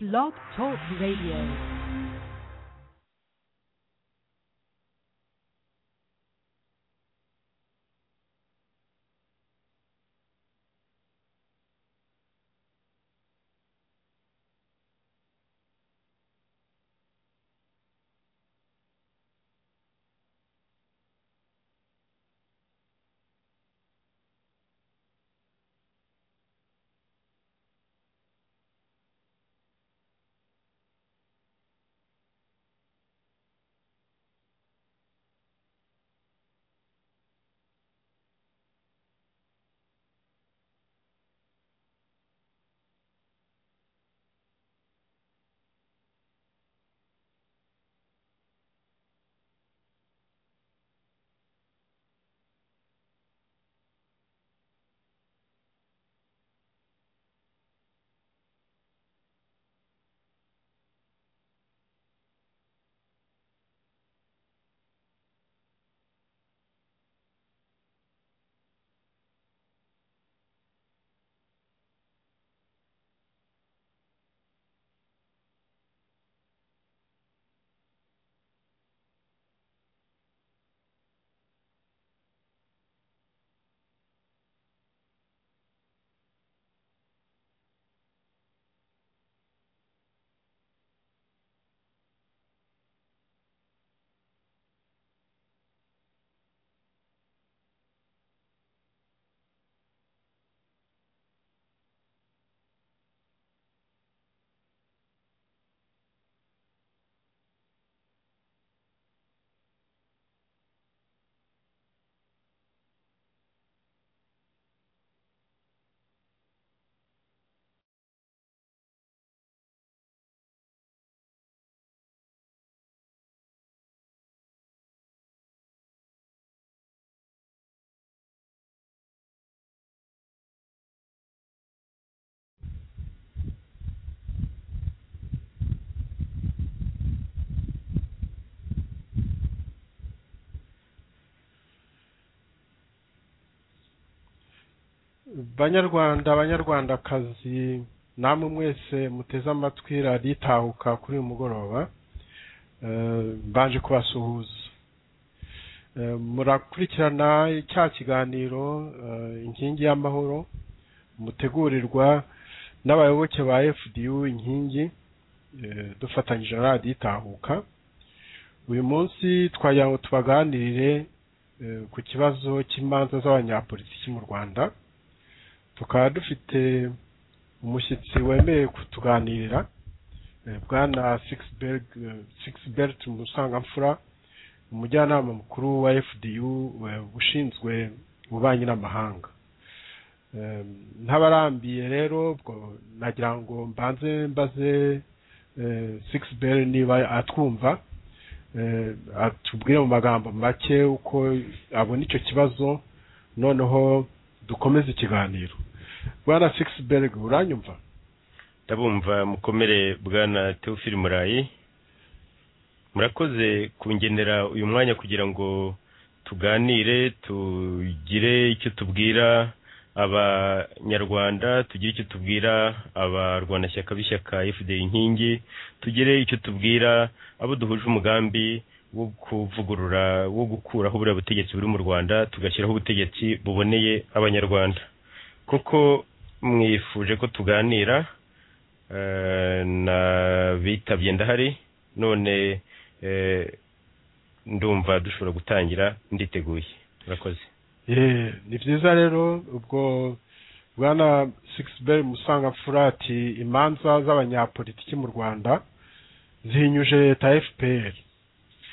Blog Talk Radio. banyarwanda banyarwandakazi namwe mwese muteze amatwi radiyo itahuka kuri uyu mugoroba eh, mbanje kubasuhuza Eh, murakurikirana cya kiganiro eh, inkingi y'amahoro mutegurirwa n'abayoboke ba fdu inkingi eh, dufatanyije na radiyo itahuka uyu munsi twagira ngo tubaganirire eh, ku kibazo cy'imanza z'abanyapolitiki mu rwanda tukaba dufite umushyitsi wemeye kutuganirira eh, bwana Sixberg eh, Sixbert Musangamfura umujyanama mukuru wa FDU eh, ushinzwe ububanyi n'amahanga Eh, ntabarambiye rero ubwo nagira ngo mbanze mbaze eh, Sixbert niba atwumva eh, atubwire mu magambo make uko abona icyo kibazo noneho dukomeze ikiganiro bwana Sixberg uranyumva ndabumva mukomere bwana teofili murayi murakoze kungenera uyu mwanya kugira ngo tuganire tugire icyo tubwira abanyarwanda tugire icyo tubwira abarwanashyaka b'ishyaka fda inkingi tugire icyo tubwira abo duhuje umugambi wo kuvugurura wo gukuraho buriya butegetsi buri mu rwanda tugashyiraho ubutegetsi buboneye abanyarwanda kuko mwifuje ko tuganira eh, na bitabye ndahari none eh, ndumva dushobora gutangira nditeguye murakoze Eh, ni byiza rero ubwo bwana Sixbert Musangamfura ati imanza z'abanyapolitiki mu Rwanda zihinyuje leta ya FPR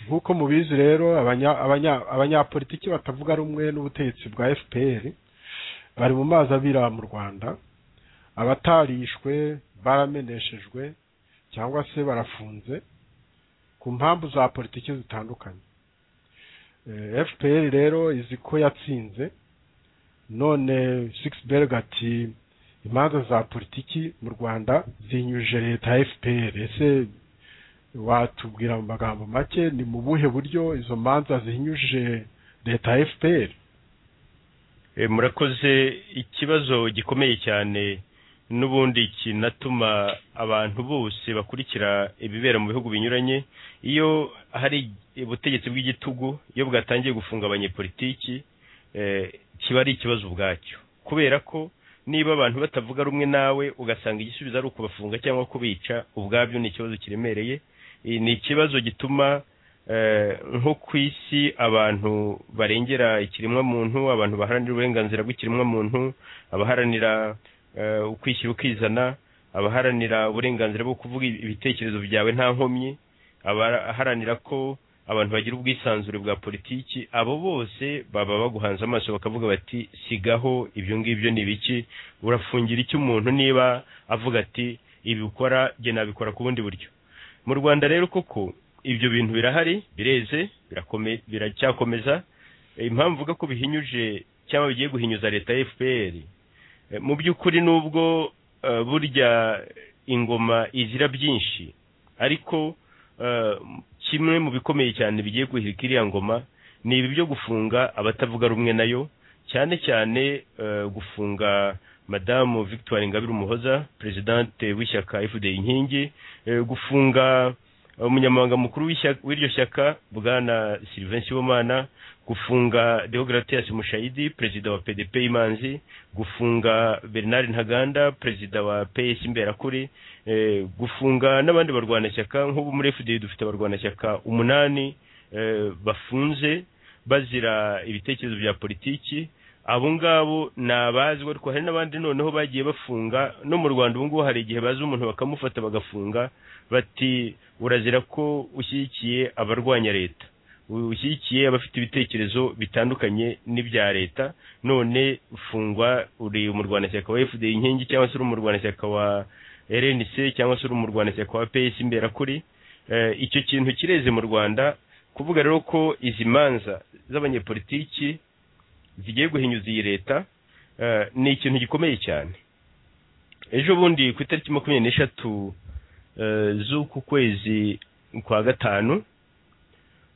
nk'uko mubizi rero abanya abanya- abanyapolitiki batavuga rumwe n'ubutegetsi bwa FPR bari mu mazi abira mu Rwanda abatarishwe barameneshejwe cyangwa se barafunze ku mpamvu za politiki zitandukanye Eh, FPR rero izi ko yatsinze none Sixberg ati imanza za politiki mu Rwanda zinyujije leta ya FPR ese watubwira mu magambo make ni mu buhe buryo izo manza zinyujije leta ya FPR Eh, murakoze ikibazo gikomeye cyane n'ubundi kinatuma abantu bose bakurikira ibibera mu bihugu binyuranye iyo hari ubutegetsi bw'igitugu iyo bwatangiye gufunga abanyepolitiki eh, kiba ari ikibazo ubwacyo kubera ko niba abantu batavuga rumwe nawe ugasanga igisubizo ari ukubafunga cyangwa kubica ubwabyo ni ikibazo kiremereye Eh, ni ikibazo gituma eh, nko ku isi abantu barengera ikiremwamuntu abantu baharanira uburenganzira bw'ikiremwamuntu abaharanira eh, ukwishyira ukizana abaharanira uburenganzira bwo kuvuga ibitekerezo byawe nta nkomyi abaharanira ko abantu bagira ubwisanzure bwa politiki abo bose baba baguhanze amaso bakavuga bati sigaho ibyo ngibyo ni biki urafungira iki umuntu niba avuga ati ibi ukora jye nabikora ku bundi buryo mu rwanda rero koko ibyo bintu birahari bireze birakome- biracyakomeza impamvu uvuga ko bihinyuje cyangwa bigiye guhinyuza leta ya fpr Eh, mu by'ukuri nubwo eh, burya ingoma izira byinshi ariko eh, kimwe mu bikomeye cyane bigiye guhirika iriya ngoma ni ibi byo gufunga abatavuga rumwe nayo cyane cyane eh, gufunga madamu victoire ingabire umuhoza perezidante w'ishyaka fda inkingi eh, gufunga umunyamabanga mukuru w'ishyaka- w'iryo shyaka bwana sylvain sibomana gufunga deogratias mushayidi perezida wa pdp imanzi gufunga bernard ntaganda perezida wa ps imberakuri eh, gufunga n'abandi barwanashyaka nk'ubu muri fda dufite abarwanashyaka umunani eh, bafunze bazira ibitekerezo bya politiki abo ngabo ni abazi ariko hari n'abandi noneho bagiye bafunga no mu rwanda ubu ngubu hari igihe bazi umuntu bakamufata bagafunga bati urazira ko ushyigikiye abarwanya leta ushyigikiye abafite ibitekerezo bitandukanye n'ibya leta none fungwa uri umurwanashyaka wa fda inkingi cyangwa se uri umurwanashyaka wa rnc cyangwa se uri umurwanashyaka wa ps imberakuri Eh, icyo kintu kireze mu rwanda kuvuga rero ko izi manza z'abanyepolitiki zigiye guhinyuza iyi leta eh, ni ikintu gikomeye cyane ejo bundi ku itariki makumyabiri n'eshatu eh, z'uku kwezi kwa gatanu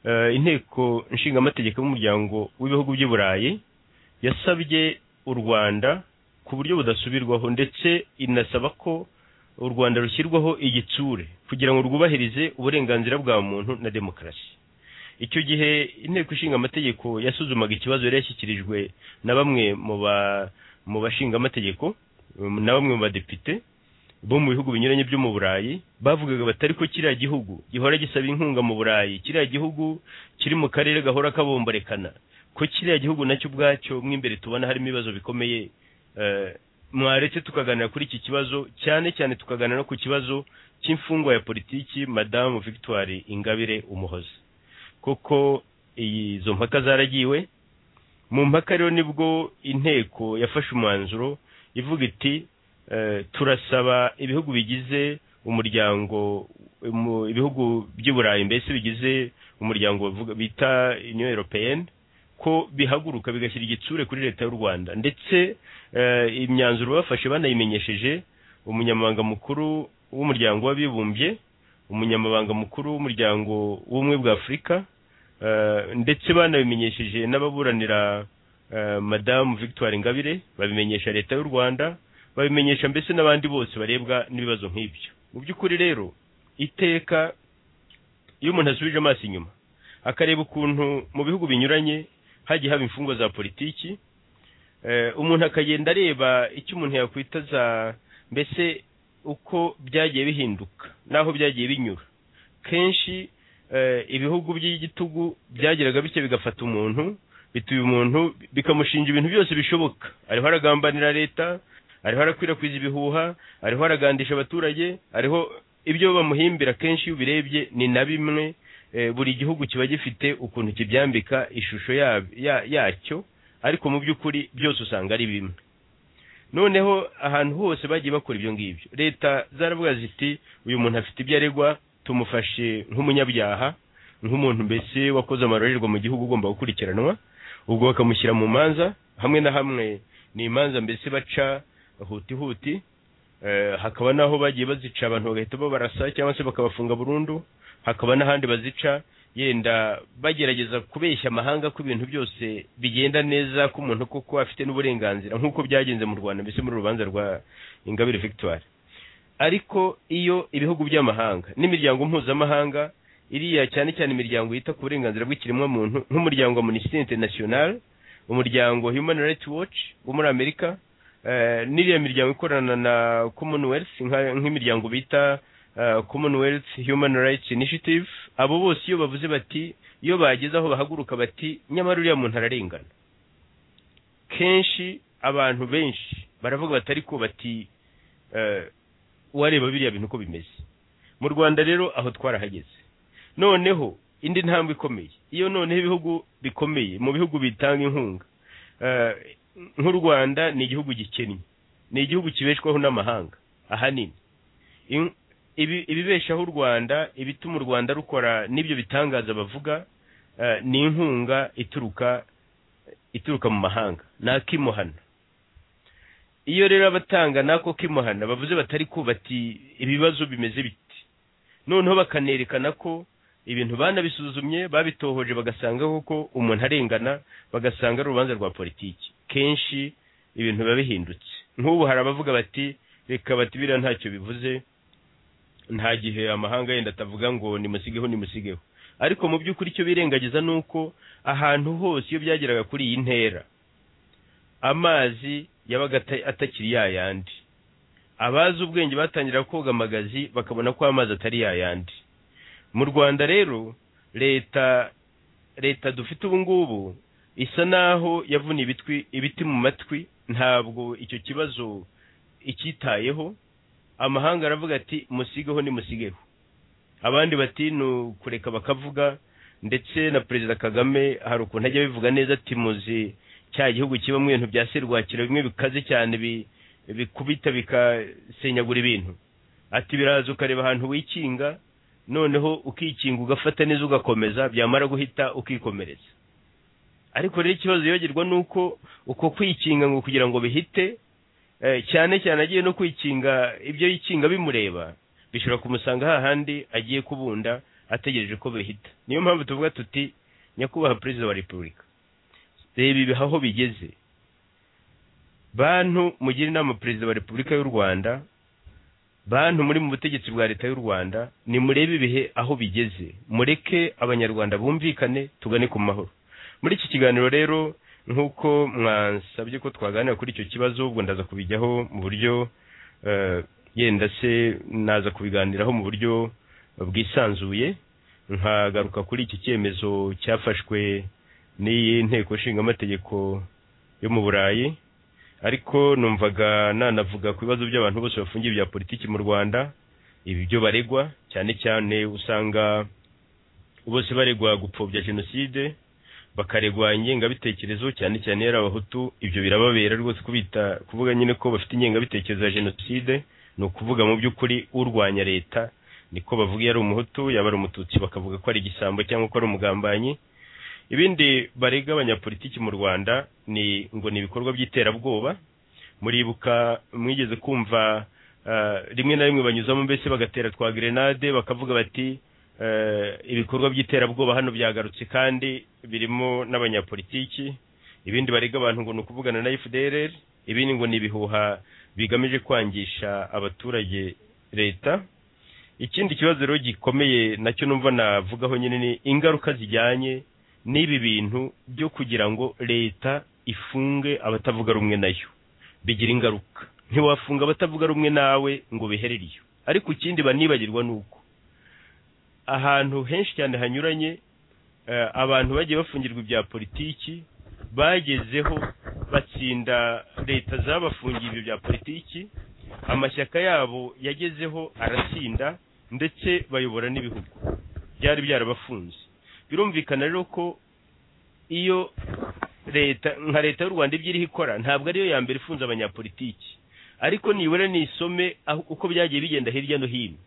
eh, inteko nshingamategeko y'umuryango w'ibihugu by'i burayi yasabye u rwanda ku buryo budasubirwaho ndetse inasaba ko u rwanda rushyirwaho igitsure kugira ngo rwubahirize uburenganzira bwa muntu na demokarasi icyo gihe inteko ishinga amategeko yasuzumaga ikibazo yari yashyikirijwe na bamwe mu ba mu bashingamategeko um, na bamwe mu badepite bo mu bihugu binyuranye byo mu burayi bavugaga batari ko kiriya gihugu gihora gisaba inkunga mu burayi kiriya gihugu kiri mu karere gahora kabomborekana ko kiriya gihugu nacyo ubwacyo mo imbere tubona harimo ibibazo bikomeye eh, mwaretse tukaganira kuri iki kibazo cyane cyane tukaganira no ku kibazo cy'imfungwa ya politiki madamu victoire ingabire umuhoza kuko iyi- izo mpaka zaragiwe mu mpaka rero nibwo inteko yafashe umwanzuro ivuga iti eh, turasaba ibihugu bigize umuryango mu- ibihugu by'i burayi mbese bigize umuryango bavuga- bita union européenne ko bihaguruka bigashyira igitsure kuri leta y'u rwanda ndetse eh, imyanzuro bafashe banayimenyesheje umunyamabanga mukuru w'umuryango w'abibumbye umunyamabanga mukuru w'umuryango w'ubumwe bwa afurika eh, ndetse banabimenyesheje n'ababuranira eh, madamu victoire ingabire babimenyesha leta y'u rwanda babimenyesha mbese n'abandi bose barebwa n'ibibazo nk'ibyo mu by'ukuri rero iteka iyo umuntu asubije amaso inyuma akareba ukuntu mu bihugu binyuranye hagiye haba imfungwa za politiki eh, umuntu akagenda areba icyo umuntu yakwita za mbese uko byagiye bihinduka n'aho byagiye binyura kenshi eh, ibihugu by'igitugu byageraga bityo bigafata umuntu bituye umuntu bikamushinja ibintu byose bishoboka ariho aragambanira leta ariho arakwirakwiza ibihuha ariho aragandisha abaturage ariho ibyo bamuhimbira kenshi iyo ubirebye ni na bimwe eh, buri gihugu kiba gifite ukuntu kibyambika ishusho ya- ya- yacyo ariko mu by'ukuri byose usanga ari bimwe noneho ahantu hose bagiye bakora ibyo ngibyo leta zaravuga ziti uyu muntu afite ibyo aregwa tumufashe nk'umunyabyaha nk'umuntu mbese wakoze amarorerwa mu gihugu ugomba gukurikiranwa ubwo bakamushyira mu manza hamwe na hamwe ni imanza mbese baca huti huti Eh, hakaba n'aho bagiye bazica abantu bagahita babarasa cyangwa se bakabafunga burundu hakaba n'ahandi bazica yenda bagerageza kubeshya amahanga ko ibintu byose bigenda neza ko umuntu koko afite n'uburenganzira nk'uko byagenze mu rwanda mbese muri rubanza rwa ingabire victoire ariko iyo ibihugu by'amahanga n'imiryango mpuzamahanga iriya cyane cyane imiryango yita ku burenganzira bw'ikiremwamuntu nk'umuryango wa minisiteri interinasiyonari umuryango human rights watch wo muri amerika n'iriya miryango ikorana na commonwealth nka- nk'imiryango bita uh, commonwealth human rights initiative abo bose iyo bavuze bati iyo bageze aho bahaguruka bati nyamara uriya muntu ararengana kenshi abantu benshi baravuga batari ko bati eh, wareba biriya bintu uko bimeze mu rwanda rero aho twarahageze noneho indi ntambwe ikomeye iyo noneho ibihugu bikomeye mu bihugu bitanga inkunga eh, nk'u rwanda ni igihugu gikennye ni igihugu kibeshwaho n'amahanga ahanini In- ibi- ibibeshaho u rwanda ibituma u rwanda rukora n'ibyo bitangaza bavuga eh, ni inkunga ituruka ituruka mu mahanga ni akimuhana iyo rero abatanga n'ako kimuhana bavuze batari ko bati ibibazo bimeze biti noneho bakanerekana ko ibintu banabisuzumye babitohoje bagasanga koko umuntu arengana bagasanga ari urubanza rwa politiki kenshi ibintu biba bihindutse nk'ubu hari abavuga bati reka bati biriya ntacyo bivuze nta gihe amahanga yenda atavuga ngo nimusigeho nimusigeho ariko mu by'ukuri icyo birengagiza ni uko ahantu hose iyo byageraga kuri iyi ntera amazi yabaga ata- atakiri ya yandi abazi ubwenge batangira koga amagazi bakabona ko amazi atari ya yandi mu rwanda rero leta leta dufite ubu ngubu isa naho yavuniye ibitwi ibiti mu matwi ntabwo icyo kibazo icyitayeho amahanga aravuga ati musigeho nimusigeho abandi bati ni ukureka bakavuga ndetse na perezida kagame hari ukuntu ajya abivuga neza ati muzi cya gihugu kibamo ibintu bya serwakira bimwe bikaze cyane bi- bikubita bikasenyagura ibintu ati biraza ukareba ahantu wikinga noneho ukikinga ugafata neza ugakomeza byamara guhita ukikomeretsa ariko rero ikibazo yibagirwa ni uko uko kwikinga ngo kugira ngo bihite Eh, cyane cyane agiye no kwikinga ibyo yikinga bimureba bishobora kumusanga hahandi agiye kubunda ategereje ko bihita niyo mpamvu tuvuga tuti nyakubahwa perezida wa repubulika reba ibi aho bigeze bantu mugira inama perezida wa repubulika y'u rwanda bantu muri mu butegetsi bwa leta y'u rwanda nimurebe ibihe aho bigeze mureke abanyarwanda bumvikane tugane ku mahoro muri iki kiganiro rero nk'uko mwasabye ko twaganira kuri icyo kibazo ubwo ndaza kubijyaho mu buryo eh, yenda se naza kubiganiraho mu buryo bwisanzuye nkagaruka kuri iki cyemezo cyafashwe n'iyi nteko nshingamategeko yo mu burayi ariko numvaga nanavuga ku bibazo by'abantu bose bafungiye bya politiki mu rwanda ibyo baregwa cyane cyane usanga bose baregwa gupfobya jenoside bakaregwa ingengabitekerezo cyane cyane yari abahutu ibyo birababera rwose kubita kuvuga nyine ko bafite ingengabitekerezo ya jenoside ni ukuvuga mu by'ukuri urwanya leta niko bavuga iyo ari umuhutu yaba ari umututsi bakavuga ko ari igisambo cyangwa ko ari umugambanyi ibindi barega abanyapolitiki mu rwanda ni ngo ni ibikorwa by'iterabwoba muribuka mwigeze kumva ah, rimwe na rimwe banyuzamo mbese bagatera twa grenade bakavuga bati eh, ibikorwa by'iterabwoba hano byagarutse kandi birimo n'abanyapolitiki ibindi barega abantu ngo ni ukuvugana na fdr ibindi ngo ni ibihuha bigamije kwangisha abaturage leta ikindi kibazo rero gikomeye nacyo numva navugaho nyine ni ingaruka zijyanye n'ibi bintu byo kugira ngo leta ifunge abatavuga rumwe nayo bigira ingaruka ntiwafunga abatavuga rumwe nawe ngo biherere iyo ariko ikindi banibagirwa ni uko ahantu henshi cyane hanyuranye eh, abantu bagiye bafungirwa ibya politiki bagezeho batsinda leta zabafungiye ibyo bya politiki amashyaka yabo yagezeho aratsinda ndetse bayobora n'ibihugu byari byarabafunze birumvikana rero ko iyo leta nka leta y'u rwanda ibyo iriho ikora ntabwo ariyo ya mbere ifunze abanyapolitiki ariko nibura nisome aho- uko byagiye bigenda hirya no hino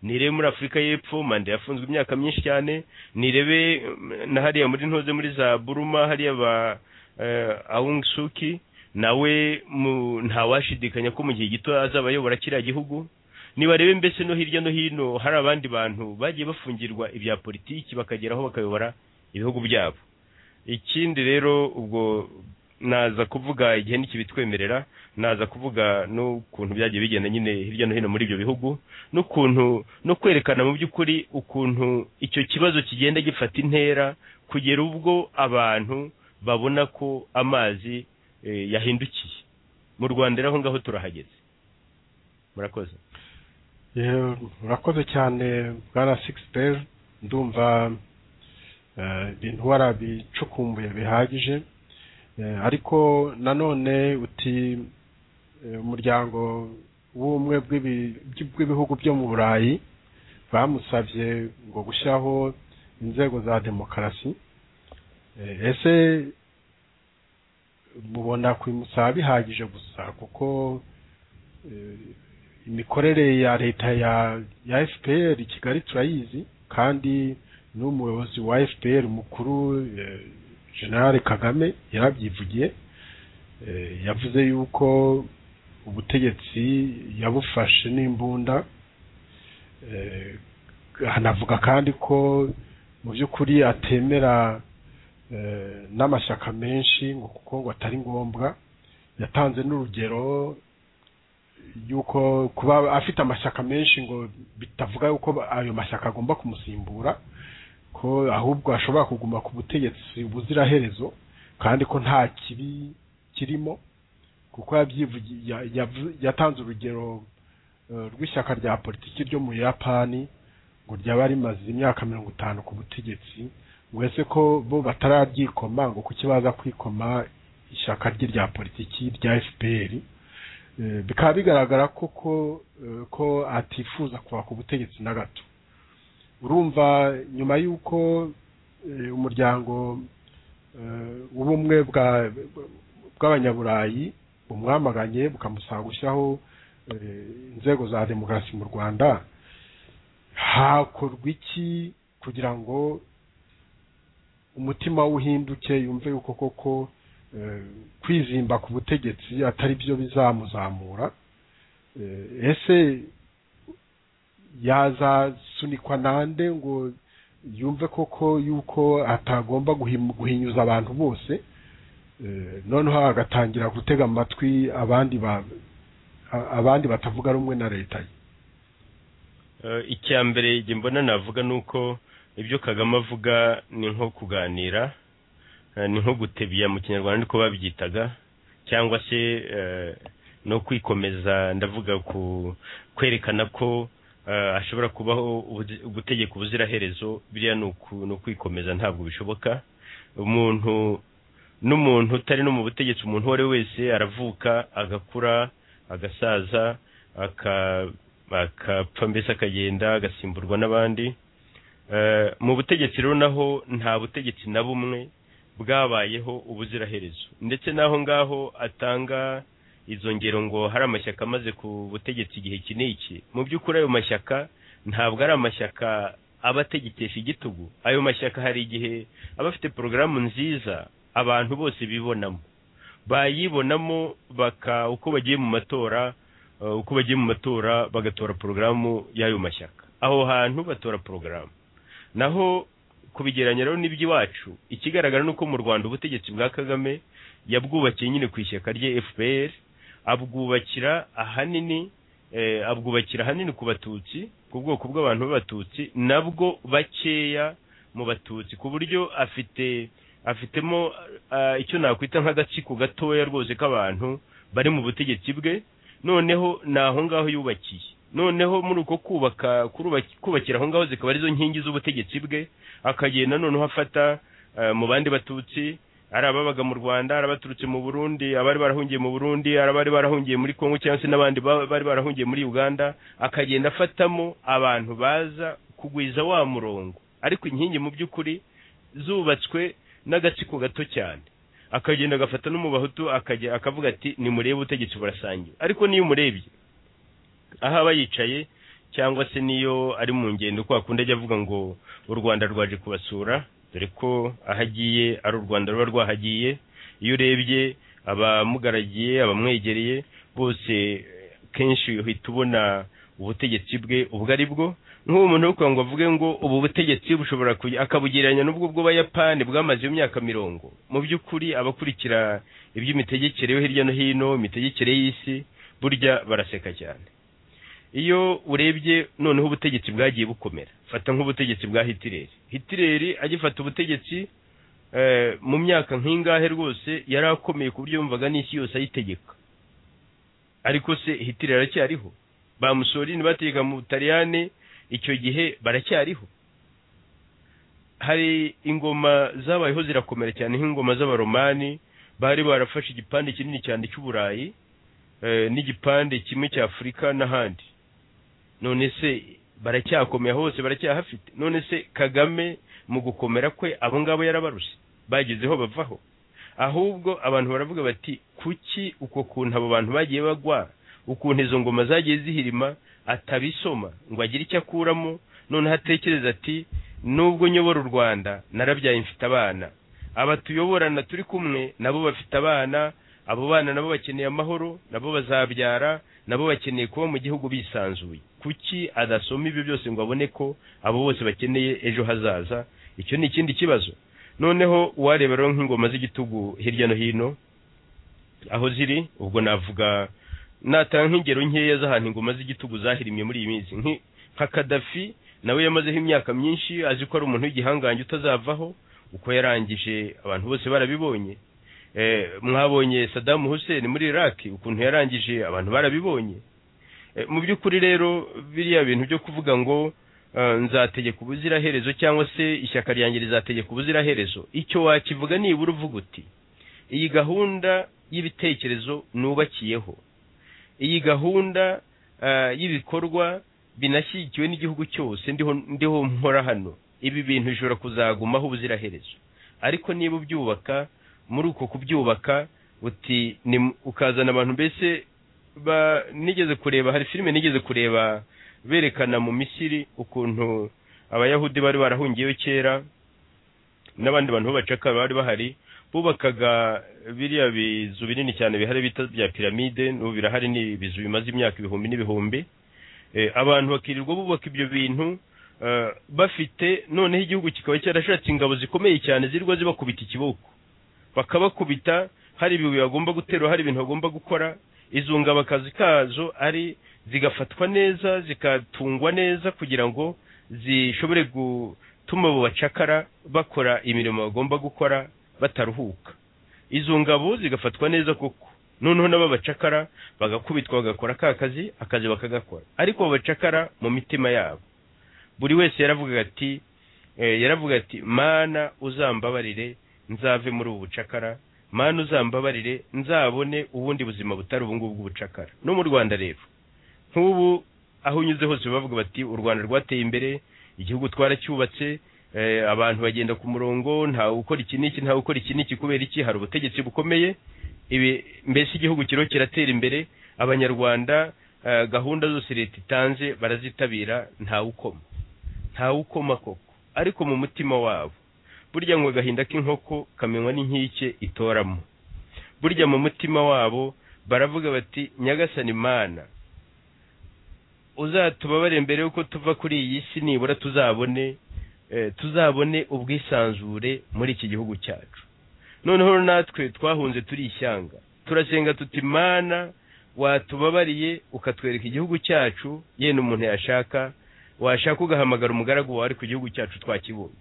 nirebe muri afurika y'epfo manda yafunzwe imyaka myinshi cyane nirebe mm, na hariya muri ntoze muri za buruma hariya ba eh, aung suki nawe mu- ntawashidikanya ko mu gihe gito azaba ayobora kiriya gihugu ntibarebe mbese no hirya no hino hari abandi bantu bagiye bafungirwa ibya politiki bakageraho bakayobora ibihugu byabo ikindi rero ubwo naza kuvuga igihe nikibitwemerera naza kuvuga n'ukuntu byagiye bigenda nyine hirya no hino muri ibyo bihugu n'ukuntu no kwerekana mu by'ukuri ukuntu icyo kibazo kigenda gifata intera kugera ubwo abantu babona ko amazi eh, yahindukiye mu rwanda rero aho ngaho turahageze murakoze Eh, urakoze cyane bwana sixpel ndumva eh, ibintu warabicukumbuye bihagije Eh, ariko nanone uti eh, umuryango w'ubumwe bw'ibi- bw'ibihugu byo mu burayi bamusabye ngo gushyiraho inzego za demokarasi Eh, ese mubona kubimusaba bihagije gusa kuko eh, imikorere ya leta ya ya fpr i kigali turayizi kandi n'umuyobozi wa fpr mukuru eh, generale kagame yarabyivugiye Eh, yavuze yuko ubutegetsi yabufashe n'imbunda Eh, anavuga kandi ko mu by'ukuri atemera eh, n'amashyaka menshi ngo kuko ngo atari ngombwa yatanze n'urugero yuko kuba afite amashyaka menshi ngo bitavuga yuko ayo mashyaka agomba kumusimbura ko ahubwo ashobora kuguma ku butegetsi buziraherezo kandi ko nta kibi kirimo kuko yabyivugi- ya- yavu- yatanze urugero eh, rw'ishyaka rya politiki ryo mu yapani ngo ryaba rimaze imyaka mirongo itanu ku butegetsi ngo ese ko bo batararyikoma ngo kuki baza kwikoma ishyaka rye rya politiki rya fpr Eh, bikaba bigaragara koko eh, ko atifuza kuva ku butegetsi na gato urumva nyuma y'uko eh, umuryango eh, w'ubumwe bwa- bw'abanyaburayi bumwamaganye bukamusaba gushyiraho eh, inzego za demokarasi mu rwanda hakorwa iki kugira ngo umutima w'uhinduke yumve yuko koko eh, kwizimba ku butegetsi atari byo bizamuzamura Eh, ese yazasunikwa nande ngo yumve koko yuko atagomba guhim- guhinyuza abantu bose Eh, noneho agatangira gutega amatwi abandi ba- a- abandi batavuga rumwe na leta ye Eh, icya mbere igihe mbona navuga ni uko ibyo kagame avuga ni nko kuganira eh, ni nko gutebiya mu kinyarwanda niko babyitaga cyangwa se eh, no kwikomeza ndavuga ku kwerekana ko eh, hashobora kubaho ubuzi- ubutegeko ubuziraherezo biriya ni uku- ni ukwikomeza ntabwo bishoboka umuntu n'umuntu utari no mu butegetsi umuntu uwo ari we wese aravuka agakura agasaza aka- akapfa mbese akagenda agasimburwa n'abandi Eh, mu butegetsi rero naho nta butegetsi na bumwe bwabayeho ubuziraherezo ndetse n'aho ngaho atanga izo ngero ngo hari amashyaka amaze ku butegetsi igihe iki n'iki mu by'ukuri ayo mashyaka ntabwo ari amashyaka aba ategekesha igitugu ayo mashyaka hari igihe aba afite porogaramu nziza abantu bose bibonamo bayibonamo baka uko bagiye mu matora eh, uko bagiye mu matora bagatora porogaramu y'ayo mashyaka aho hantu batora porogaramu naho kubigeranya rero n'iby'iwacu ikigaragara ni uko mu rwanda ubutegetsi bwa kagame yabwubakiye nyine ku ishyaka rye fpr abwubakira ahanini eh, abwubakira ahanini ku batutsi ku bwoko bw'abantu b'abatutsi nabwo bakeya mu batutsi ku buryo afite afitemo ah, icyo nakwita nk'agatsiko gatoya rwose k'abantu bari mu butegetsi bwe noneho ni aho ngaho yubakiye noneho muri uko kubaka kurubaki- kubakira aho ngaho zikaba arizo nkingi z'ubutegetsi bwe akagenda noneho afata eh, mu bandi batutsi ari ababaga mu rwanda ari abaturutse mu burundi abari barahungiye mu burundi ari abari barahungiye muri kongo cyangwa se n'abandi ba- bari barahungiye muri uganda akagenda afatamo abantu baza kugwiza wa murongo ariko inkingi mu by'ukuri zubatswe n'agatsiko gato cyane akagenda agafata no mu bahutu akajya akavuga ati nimurebe ubutegetsi burasangiwe ariko niyo umurebye aho aba yicaye cyangwa se niyo ari mu ngendo ko akunda ajya avuga ngo u rwanda rwaje kubasura dore ko aho agiye ari u rwanda ruba rwahagiye iyo urebye abamugaragiye abamwegereye bose eh, kenshi uhita ubona ubutegetsi bwe ubwo ari bwo nk'uwo muntu uri kugira ngo avuge ngo ubu butegetsi bushobora kugira akabugereranya n'ubwo bw'abayapani bwamaze imyaka mirongo mu by'ukuri abakurikira iby'imitegekere yo hirya no hino imitegekere y'isi burya baraseka cyane iyo urebye noneho ubutegetsi bwagiye bukomera fata nk'ubutegetsi bwa hitireri hitireri agifata ubutegetsi mu myaka nk'ingahe rwose yari akomeye ku buryo yumvaga n'isi yose ayitegeka ariko se hitireri aracyariho ba musorini bategeka mu butaliyani icyo gihe baracyariho hari ingoma zabayeho zirakomera cyane nk'ingoma z'abaromani bari barafashe igipande kinini cyane cy'uburayi n'igipande kimwe cya afurika n'ahandi none se baracyakomeye hose baracyahafite none se kagame mu gukomera kwe abo ngabo yarabaruse bagezeho bavaho ahubwo abantu baravuga bati kuki uko kuntu abo bantu bagiye bagwa ukuntu izo ngoma zagiye zihirima atabisoma ngo agire icyo akuramo noneho atekereza ati nubwo nyobora u rwanda narabyaye mfite abana aba tuyoborana turi kumwe nabo bafite abana abo bana nabo bakeneye amahoro nabo bazabyara nabo bakeneye kuba mu gihugu bisanzuye kuki adasoma ibyo byose ngo abone ko abo bose bakeneye ejo hazaza icyo ni ikindi kibazo noneho uwareba rero nk'ingoma z'igitugu hirya no hino aho ziri ubwo navuga natanga nk'ingero nkeya z'ahantu ingoma z'igitugu zahirimye muri iyi minsi nka kadafi nawe yamazeho imyaka myinshi azi ko ari umuntu w'igihangange utazavaho uko yarangije abantu bose barabibonye mwabonye sadamu hussein muri iraq ukuntu yarangije abantu barabibonye mu by'ukuri rero biriya bintu byo kuvuga ngo nzategeka ubuziraherezo cyangwa se ishyaka ryanjye rizategeka ubuziraherezo icyo wakivuga nibura uvuga uti iyi gahunda y'ibitekerezo nubakiyeho iyi gahunda y'ibikorwa binashyigikiwe n'igihugu cyose ndiho nkora hano ibi bintu bishobora kuzagumaho ubuziraherezo ariko niba ubyubaka muri uko kubyubaka uti ukazana abantu mbese nigeze kureba hari filime nigeze kureba berekana mu misiri ukuntu abayahudi bari barahungiyeyo kera n'abandi bantu b'abacaka bari bahari bubakaga biriya bizu binini cyane bihari bita bya piramide n'ubu birahari ni ibizu bimaze imyaka ibihumbi n'ibihumbi abantu bakirirwa bubaka ibyo bintu bafite noneho igihugu kikaba cyarashatse ingabo zikomeye cyane zirirwa zibakubita ikiboko bakabakubita hari ibibuye bagomba guterura hari ibintu bagomba gukora izo ngabo akazi kazo ari zigafatwa neza zikatungwa neza kugira ngo zishobore gutuma abo bacakara bakora imirimo bagomba gukora bataruhuka izo ngabo zigafatwa neza koko noneho nabo bacakara bagakubitwa bagakora ka kazi akazi bakagakora ariko bacakara mu mitima yabo buri wese yaravuga ati yaravuga ati mana uzambabarire nzave muri ubu bucakara mana uzambabarire nzabone ubundi buzima butari ubu ngubu bw'ubucakara no mu rwanda rero nk'ubu aho unyuze hose bavuga bati u rwanda rwateye imbere igihugu twaracyubatse abantu bagenda ku murongo ntawe ukora iki n'iki ntawe ukora iki n'iki kubera iki hari ubutegetsi bukomeye ibi mbese igihugu kiriho kiratera imbere abanyarwanda gahunda zose leta itanze barazitabira ntawe ukoma ntawe ukoma koko ariko mu mutima wabo burya ngo agahinda k'inkoko kamenywa n'inkike itoramo burya mu mutima wabo baravuga bati nyagasani mana uzatubabare mbere y'uko tuva kuri iyi si nibura tuzabone tuzabone ubwisanzure muri iki gihugu cyacu noneho natwe twahunze turi ishyanga turasenga tuti mana watubabariye ukatwereka igihugu cyacu yenda umuntu yashaka washaka ugahamagara umugaragu wawe ariko igihugu cyacu twakibonye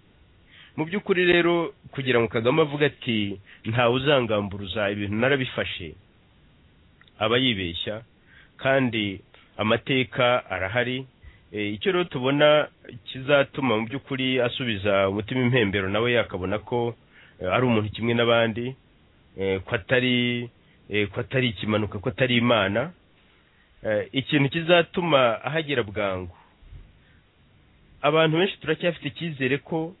mu by'ukuri rero kugira ngo kagame avuge ati ntawe uzangamburuza ibintu narabifashe aba yibeshya kandi amateka arahari icyo rero tubona kizatuma mu by'ukuri asubiza umutima impembero nawe yakabona ko ari umuntu kimwe n'abandi ko atari ko atari ikimanuka ko atari imana ikintu kizatuma ahagera bwangu abantu benshi turacyafite icyizere ko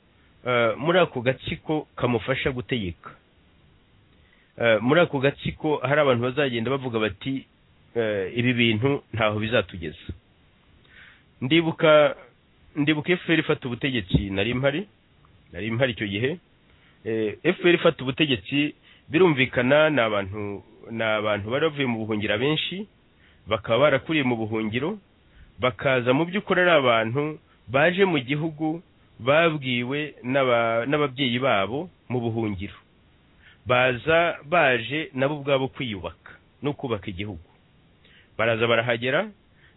muri ako gatsiko kamufasha gutegeka muri ako gatsiko hari abantu bazagenda bavuga bati ibi bintu ntaho bizatugeza ndibuka ndibuka fpr ifata ubutegetsi nari mpari nari mpari icyo gihe fpr ifata ubutegetsi birumvikana ni abantu ni abantu bari bavuye mu buhungiro abenshi bakaba barakuriye mu buhungiro bakaza mu by'ukuri ari abantu baje mu gihugu babwiwe n'aba- n'ababyeyi babo mu buhungiro baza baje nabo ubwabo kwiyubaka no kubaka igihugu baraza barahagera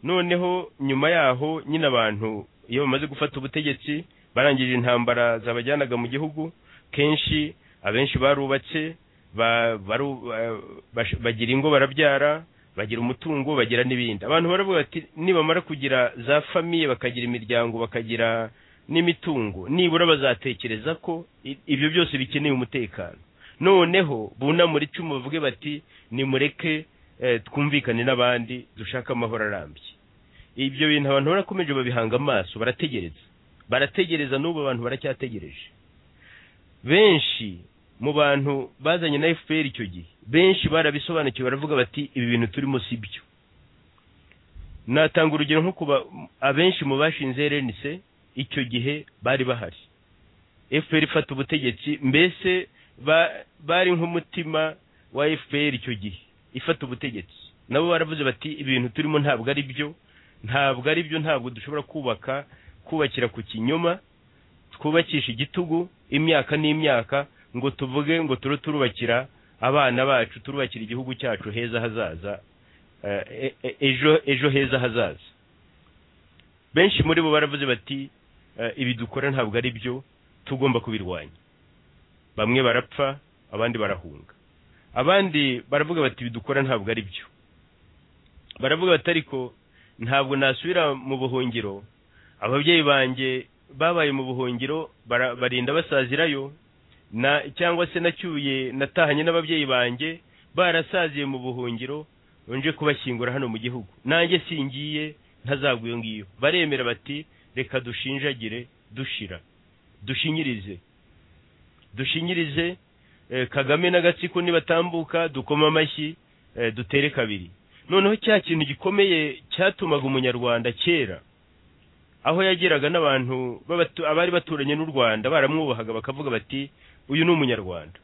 noneho nyuma yaho nyine abantu iyo bamaze gufata ubutegetsi barangije intambara zabajyanaga mu gihugu kenshi abenshi barubatse ba- baru- ba- bash- bagira ingo barabyara bagira umutungo bagira n'ibindi abantu baravuga bati nibamara kugira za famiye bakagira imiryango bakagira n'imitungo nibura bazatekereza ko i- ibyo byose bikeneye umutekano noneho bunamura icumu bavuge bati nimureke eh, twumvikane n'abandi dushaka amahoro arambye ibyo bintu abantu barakomeje babihanga amaso barategereza barategereza n'ubu abantu baracyategereje benshi mu bantu bazanye na fpr icyo gihe benshi barabisobanukiwe baravuga bati ibi bintu turimo si byo natanga urugero nko kuba abenshi mu bashinze rnc icyo gihe bari bahari fpr ifata ubutegetsi mbese ba- bari nk'umutima wa fpr icyo gihe ifata ubutegetsi nabo baravuze bati ibi bintu turimo ntabwo ari byo ntabwo ari byo ntabwo dushobora kubaka kubakira ku kinyoma twubakisha igitugu imyaka n'imyaka ngo tuvuge ngo turu turubakira abana bacu turubakira igihugu cyacu heza hazaza eh, e- ejo ejo heza hazaza benshi muri bo baravuze bati eh, ibi dukora ntabwo ari byo tugomba kubirwanya bamwe barapfa abandi barahunga abandi baravuga bati ibi dukora ntabwo ari byo baravuga bati ariko ntabwo nasubira mu buhungiro ababyeyi banjye babaye mu buhungiro bara- barinda basazirayo na cyangwa se nacyuye natahanye n'ababyeyi banjye barasaziye mu buhungiro nje kubashyingura hano mu gihugu nanjye singiye ntazagwa iyo ngiyo baremera bati reka dushinjagire dushira dushinyirize dushinyirize eh, kagame n'agatsiko nibatambuka dukoma amashyi eh, dutere kabiri noneho cya kintu gikomeye cyatumaga umunyarwanda kera aho yageraga n'abantu b'abatu- abari baturanye n'u rwanda baramwubahaga bakavuga bati uyu ni umunyarwanda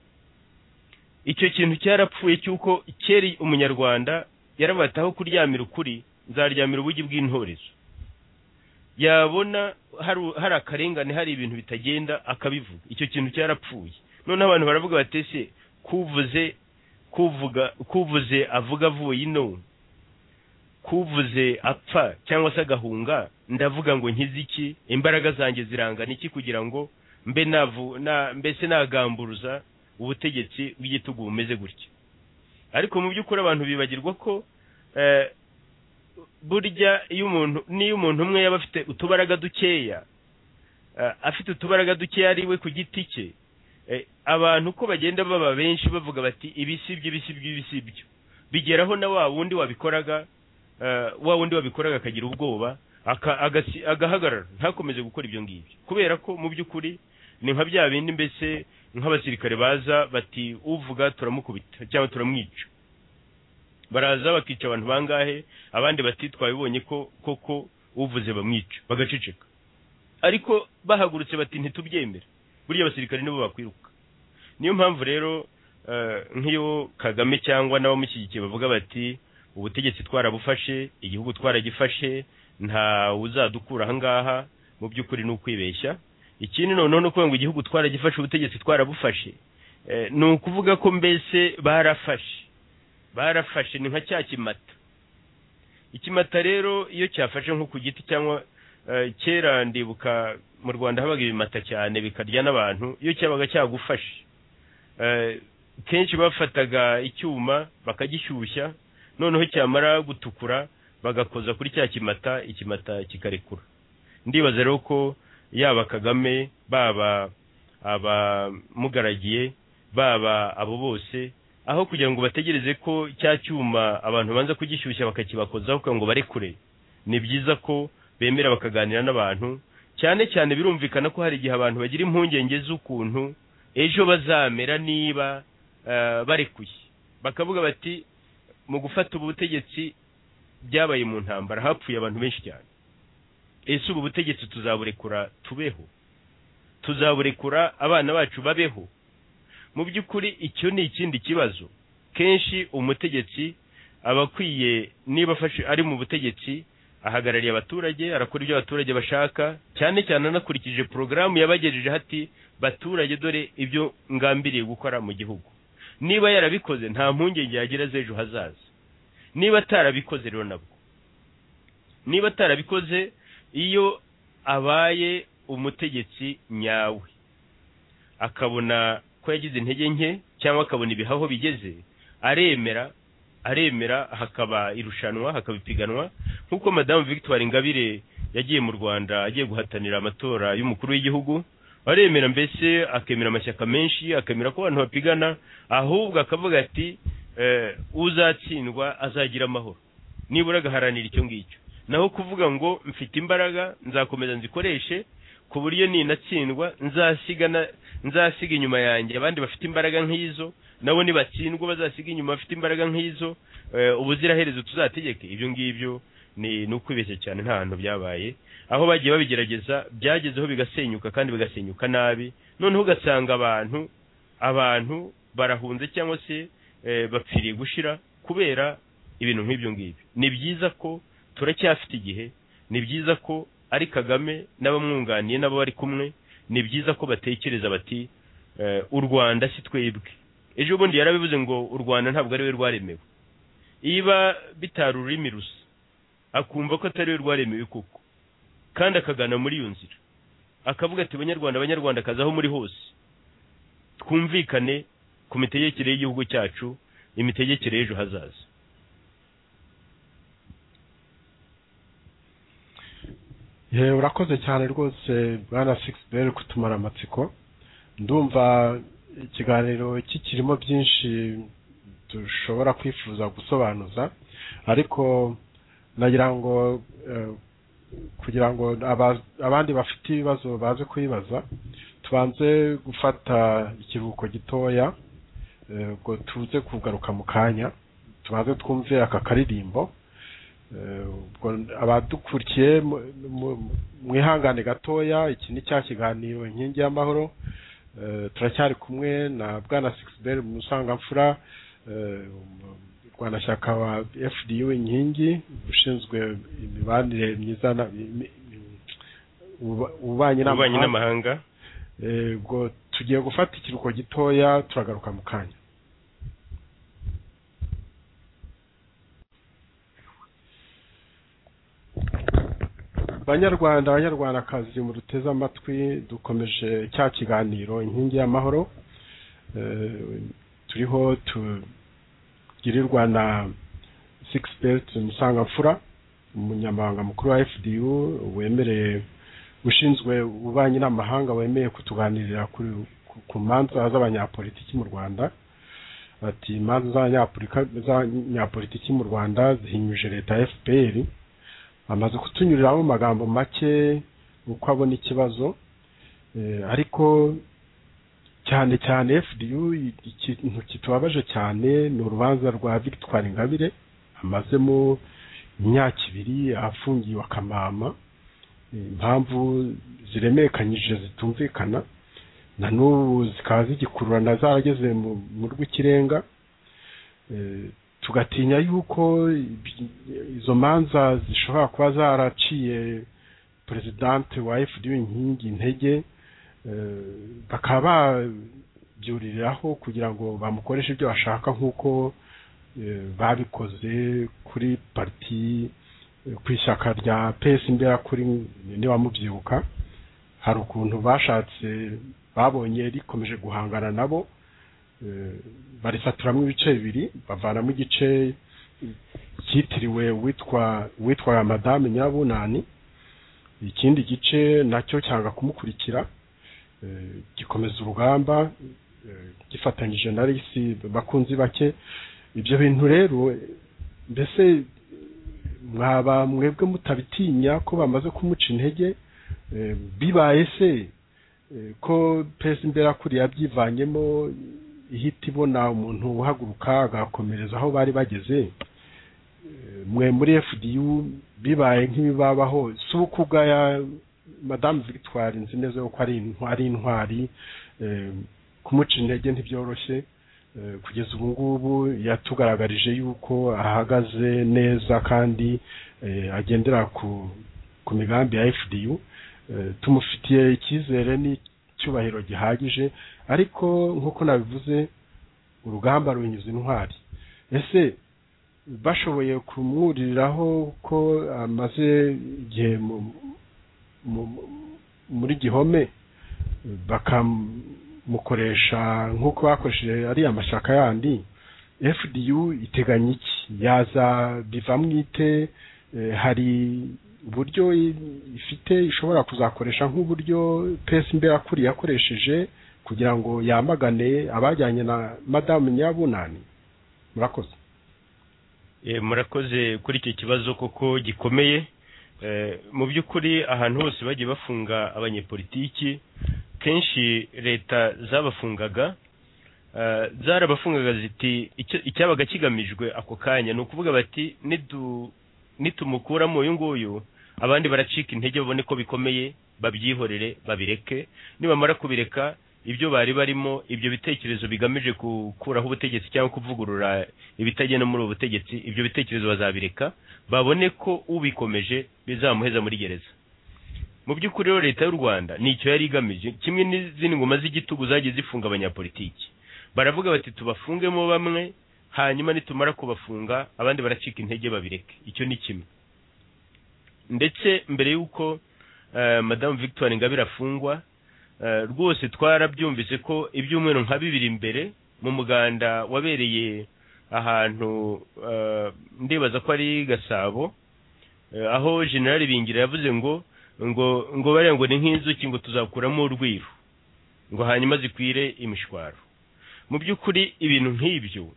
icyo kintu cyarapfuye cy'uko kera umunyarwanda yarabataho kuryamira ukuri nzaryamira ubugi bw'intorezo yabona hari hari akarengane hari ibintu bitagenda akabivuga icyo kintu cyarapfuye noneho abantu baravuga bati ese kuvuze kuvuga kuvuze avuga avuye ino kuvuze apfa cyangwa se agahunga ndavuga ngo nkize iki imbaraga zanjye zirangana iki kugira ngo mbe navu na mbese nagamburuza ubutegetsi bw'igitugu bumeze gutya ariko mu by'ukuri abantu bibagirwa ko eh, burya iyo umuntu niyo umuntu umwe yaba afite utubaraga dukeya eh, afite utubaraga dukeya ari we ku giti cye eh, abantu uko bagenda baba benshi bavuga bati ibi si byo ibi si byo ibi si byo bigeraho na wa wundi wabikoraga eh, wa wundi wabikoraga akagira ubwoba aka- agasi- agahagarara ntakomeze gukora ibyo ngibyo kubera ko mu by'ukuri ni nka bya bindi mbese nk'abasirikare baza bati uvuga turamukubita cyangwa turamwica baraza bakica abantu bangahe abandi bati twabibonye ko koko uvuze bamwica bagaceceka ariko bahagurutse bati ntitubyemere burya abasirikare nibo bakwiruka niyo mpamvu rero eh, nk'iyo kagame cyangwa n'abamushyigikiye bavuga bati ubutegetsi twarabufashe igihugu twaragifashe nta uzadukura ahangaha mu by'ukuri ni ukwibeshya ikindi noneho ni ukuvuga ngo igihugu twaragifashe ubutegetsi twarabufashe Eh, ni ukuvuga ko mbese barafashe barafashe ni nka cya kimata ikimata rero iyo cyafashe nko ku giti cyangwa eh, kera ndibuka mu rwanda habaga ibimata cyane bikarya n'abantu iyo cyabaga cyagufashe Eh, kenshi bafataga icyuma bakagishyushya noneho cyamara gutukura bagakoza kuri cya kimata ikimata kikarekura ndibaza rero ko yaba kagame baba abamugaragiye baba abo bose aho kugira ngo bategereze ko cya cyuma abantu banza kugishyushya bakakibakozaho kugira ngo barekure ni byiza ko bemera bakaganira n'abantu cyane cyane birumvikana ko hari igihe abantu bagira impungenge z'ukuntu ejo bazamera niba eh, barekuye bakavuga bati mu gufata ubutegetsi byabaye mu ntambara hapfuye abantu benshi cyane ese ubu butegetsi tuzaburekura tubeho tuzaburekura abana bacu babeho mu by'ukuri icyo ni ikindi kibazo kenshi umutegetsi aba akwiye niba afashe ari mu butegetsi ahagarariye abaturage arakora ibyo abaturage bashaka cyane cyane anakurikije porogaramu yabagejejeho ati baturage dore ibyo ngambiriye gukora mu gihugu niba yarabikoze nta mpungenge yagira z'ejo hazaza niba atarabikoze rero nabwo niba atarabikoze iyo abaye umutegetsi nyawe akabona ko yagize intege nke cyangwa akabona ibihaho bigeze aremera aremera hakaba irushanwa hakaba ipiganwa nk'uko madamu victoire ingabire yagiye mu rwanda agiye guhatanira amatora y'umukuru w'igihugu aremera mbese akemera amashyaka menshi akemera ko abantu bapigana ahubwo akavuga ati uzatsindwa azagira amahoro nibura agaharanira icyo ngicyo naho kuvuga ngo mfite imbaraga nzakomeza nzikoreshe ku buryo ninatsindwa nzasiga inyuma yanjye abandi bafite imbaraga nk'izo nabo nibatsindwa bazasiga inyuma bafite imbaraga nk'izo ubuziraherezo tuzategeke ibyo ngibyo ni ukwibeshya cyane nta hantu byabaye aho bagiye babigerageza byagezeho bigasenyuka kandi bigasenyuka nabi noneho ugasanga abantu abantu barahunze cyangwa se bapfiriye gushira kubera ibintu nk'ibyo ngibyo ni byiza ko turacyafite igihe ni byiza ko ari kagame n'abamwunganiye n'abo bari kumwe ni byiza ko batekereza bati u rwanda si twebwe ejo bundi yarabivuze ngo u rwanda ntabwo ariwe rwaremewe iba bitari ururimi rusa akumva ko atariwe rwaremewe koko kandi akagana muri iyo nzira akavuga ati banyarwanda abanyarwanda kazaho muri hose twumvikane ku mitegekere y'igihugu cyacu imitegekere y'ejo hazaza urakoze cyane rwose bwana sikisiberi kutumara amatsiko ndumva ikiganiro kikirimo byinshi dushobora kwifuza gusobanuza ariko nagira ngo kugira ngo abandi bafite ibibazo baze kubibaza tubanze gufata ikiruhuko gitoya ngo tuze kugaruka mu kanya tubanze twumve aka karirimbo abadukurikiye mwihangane gatoya iki ni cya kiganiro inkingi y'amahoro turacyari kumwe na bwana sikisiberi mu musangamfura rwanashyaka wa fdu inkingi ushinzwe imibanire myiza ububanyi n'amahanga ubwo tugiye gufata ikiruhuko gitoya turagaruka mu kanya banyarwanda abanyarwandakazi mu ruteze amatwi dukomeje cya kiganiro inkingi y'amahoro turiho tugirirwa na sikisipeti musangamfura umunyamabanga mukuru wa fdu wemereye ushinzwe ububanyi n'amahanga wemeye kutuganirira ku manza z'abanyapolitiki mu rwanda ati imanza z'abanyapolitiki mu rwanda zihinyuje leta ya fpr amaze kutunyuriraho mu magambo make uko abona ikibazo ariko cyane cyane fdu ikintu kitubabaje cyane ni urubanza rwa victoire ingabire amazemo imyaka ibiri afungiwe akamama impamvu ziremekanyije zitumvikana na n'ubu zikaba zigikururana zarageze mu rw'ikirenga tugatinya yuko izo manza zishobora kuba zaraciye perezidante wa fda inkingi intege bakaba babyuririraho kugira ngo bamukoreshe ibyo bashaka nk'uko babikoze kuri pariti ku ishyaka rya pesi imbera kuri niwamubyibuka hari ukuntu bashatse babonye rikomeje guhangana nabo barisaturamo ibice bibiri bavanamo igice cyitiriwe witwa madame nyirabunani ikindi gice nacyo cyanga kumukurikira gikomeza urugamba gifatanyije na risi bakunzi bake ibyo bintu rero mbese mwaba mwebwe mutabitinya ko bamaze kumuca intege bibaye se ko pesi mbera kuri yabyivanyemo ihita ibona umuntu uhaguruka agakomereza aho bari bageze mwe muri fdu bibaye nk'ibibabaho si uko ubwaya madamu victoire nzi neza ko ari intwari kumuca intege ntibyoroshye kugeza ubu ngubu yatugaragarije yuko ahagaze neza kandi eh, agendera ku ku migambi ya fdu eh, tumufitiye icyizere n'icyubahiro gihagije ariko nk'uko nabivuze urugamba runyuze intwari ese bashoboye kumwuririraho ko amaze igihe mu- mu- muri gihome bakamukoresha nk'uko bakoresheje ariya mashyaka yandi fdu iteganya iki yaza bivamo ite Eh, hari uburyo i- ifite ishobora kuzakoresha nk'uburyo pesi mberakuri yakoresheje kugira ngo yamagane abajyanye na madamu nyabunani murakoze Eh, murakoze kuri icyo kibazo koko gikomeye Eh, mu by'ukuri ahantu hose bagiye bafunga abanyepolitiki kenshi leta zabafungaga Eh, zarabafungaga ziti "Icyo- icyabaga kigamijwe ako kanya ni ukuvuga bati "Nidu- nitumukuramo uyu nguyu abandi baracika intege babone ko bikomeye babyihorere babireke nibamara kubireka ibyo bari barimo ibyo bitekerezo bigamije gukuraho ubutegetsi cyangwa kuvugurura ibitagenda muri ubu butegetsi ibyo bitekerezo bazabireka babone ko ubikomeje bizamuheza muri gereza mu by'ukuri rero leta y'u rwanda nicyo yari igamije kimwe n'izindi ngoma z'igitugu zagiye zifunga abanyapolitiki baravuga bati tubafungemo bamwe hanyuma nitumara kubafunga abandi baracika intege babireke icyo ni kimwe ndetse mbere y'uko eh, madamu victoire ingabire afungwa eh, rwose twarabyumvise ko ibyumweru nka bibiri mbere mu muganda wabereye ahantu eh, ndibaza ko ari gasabo Eh, aho generali bingira yavuze ngo ngo ngo bariya ngo ni nk'inzuki ngo tuzakuramo urwiru ngo hanyuma zikwire imishwaro mu by'ukuri ibintu nk'ibyo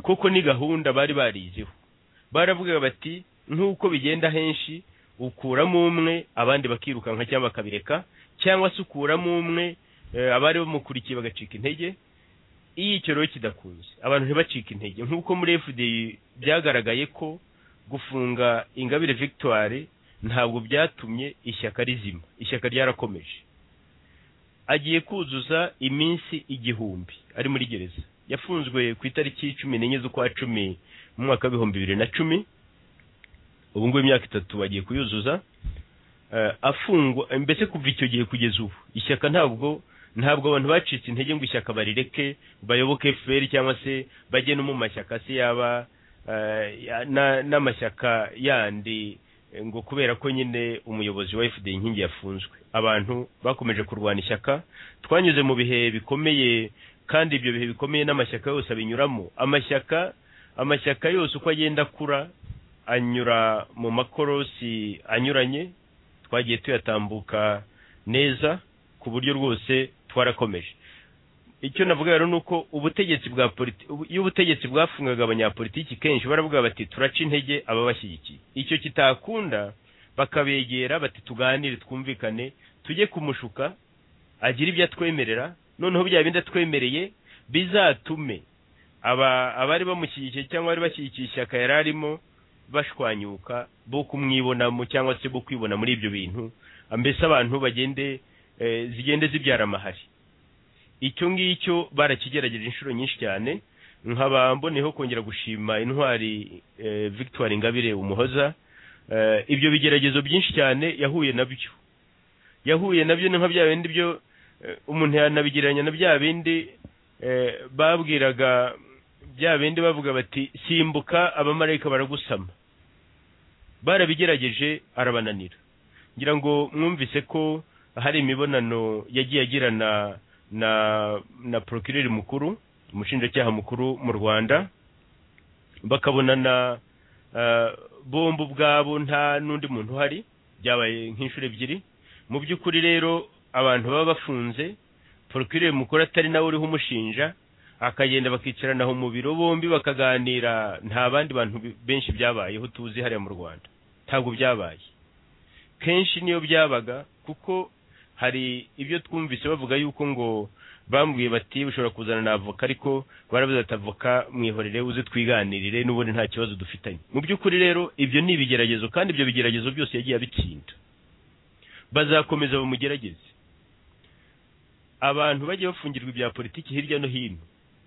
kuko ni gahunda bari bariziho baravuga bati nk'uko bigenda henshi ukuramo umwe abandi bakirukanka cyangwa bakabireka cyangwa se ukuramo umwe eh, abari bamukurikiye bagacika intege iyo icyo rero kidakunze abantu ntibacike intege nk'uko muri fdi byagaragaye ko gufunga ingabire victoire ntabwo byatumye ishyaka rizima ishyaka ryarakomeje agiye kuzuza iminsi igihumbi ari muri gereza yafunzwe ku itariki cumi n'enye z'ukwa cumi mu mwaka w'ibihumbi bibiri na cumi ubu ngubu imyaka itatu bagiye kuyuzuza Eh, afungwa mbese kuva icyo gihe kugeza ubu ishyaka ntabwo ntabwo abantu bacitse intege ngo ishyaka barireke bayoboke fpr cyangwa se bajye no mu mashyaka se yaba eh, ya- na- n'amashyaka yandi eh, ngo kubera ko nyine umuyobozi wa fd inkingi yafunzwe abantu bakomeje kurwana ishyaka twanyuze mu bihe bikomeye kandi ibyo bihe bikomeye n'amashyaka yose abinyuramo amashyaka amashyaka yose uko agenda akura anyura mu makorosi anyuranye twagiye tuyatambuka neza ku buryo rwose twarakomeje icyo navuga rero ni uko ubutegetsi bwa politi- ubu- iyo ubutegetsi bwafungaga abanyapolitiki kenshi baravuga bati turaca intege ababashyigikiye icyo kitakunda bakabegera bati tuganire twumvikane tujye kumushuka agire ibyo atwemerera noneho bya bindi atwemereye bizatume aba abari bamushyigikiye cyangwa bari bashyigikiye ishyaka yari arimo bashwanyuka bo kumwibonamo cyangwa se bo kwibona muri ibyo bintu mbese abantu bagende eh, zigende zibyara amahari icyo ngicyo barakigerageje inshuro nyinshi cyane nkaba mboneyeho kongera gushima intwari eh, victoire ingabire umuhoza Eh, ibyo bigeragezo byinshi cyane yahuye nabyo yahuye nabyo ni nka bya bindi byo eh, umuntu yanabigereranya na bya bindi eh, babwiraga bya bindi bavuga bati simbuka abamarayika baragusama barabigerageje arabananira ngira ngo mwumvise ko hari imibonano yagiye agirana na na procureur mukuru umushinjacyaha mukuru mu rwanda bakabonana eh, bombi ubwabo nta n'undi muntu uhari byabaye nk'inshuro ebyiri mu by'ukuri rero abantu baba bafunze procureur mukuru atari nawe uriho umushinja akagenda bakicarana aho mu biro bombi bakaganira nta bandi bantu bi- benshi byabayeho tuzi hariya mu rwanda ntabwo byabaye kenshi niyo byabaga kuko hari ibyo twumvise bavuga yuko ngo bambwiye bati ushobora kuzana na avoka ariko barabuze ati avoka mwihorere uze twiganirire n'ubundi nta kibazo dufitanye mu by'ukuri rero ibyo ni ibigeragezo kandi ibyo bigeragezo byose yagiye abitsinda bazakomeza bamugerageze abantu bajya bafungirwa ibya politiki hirya no hino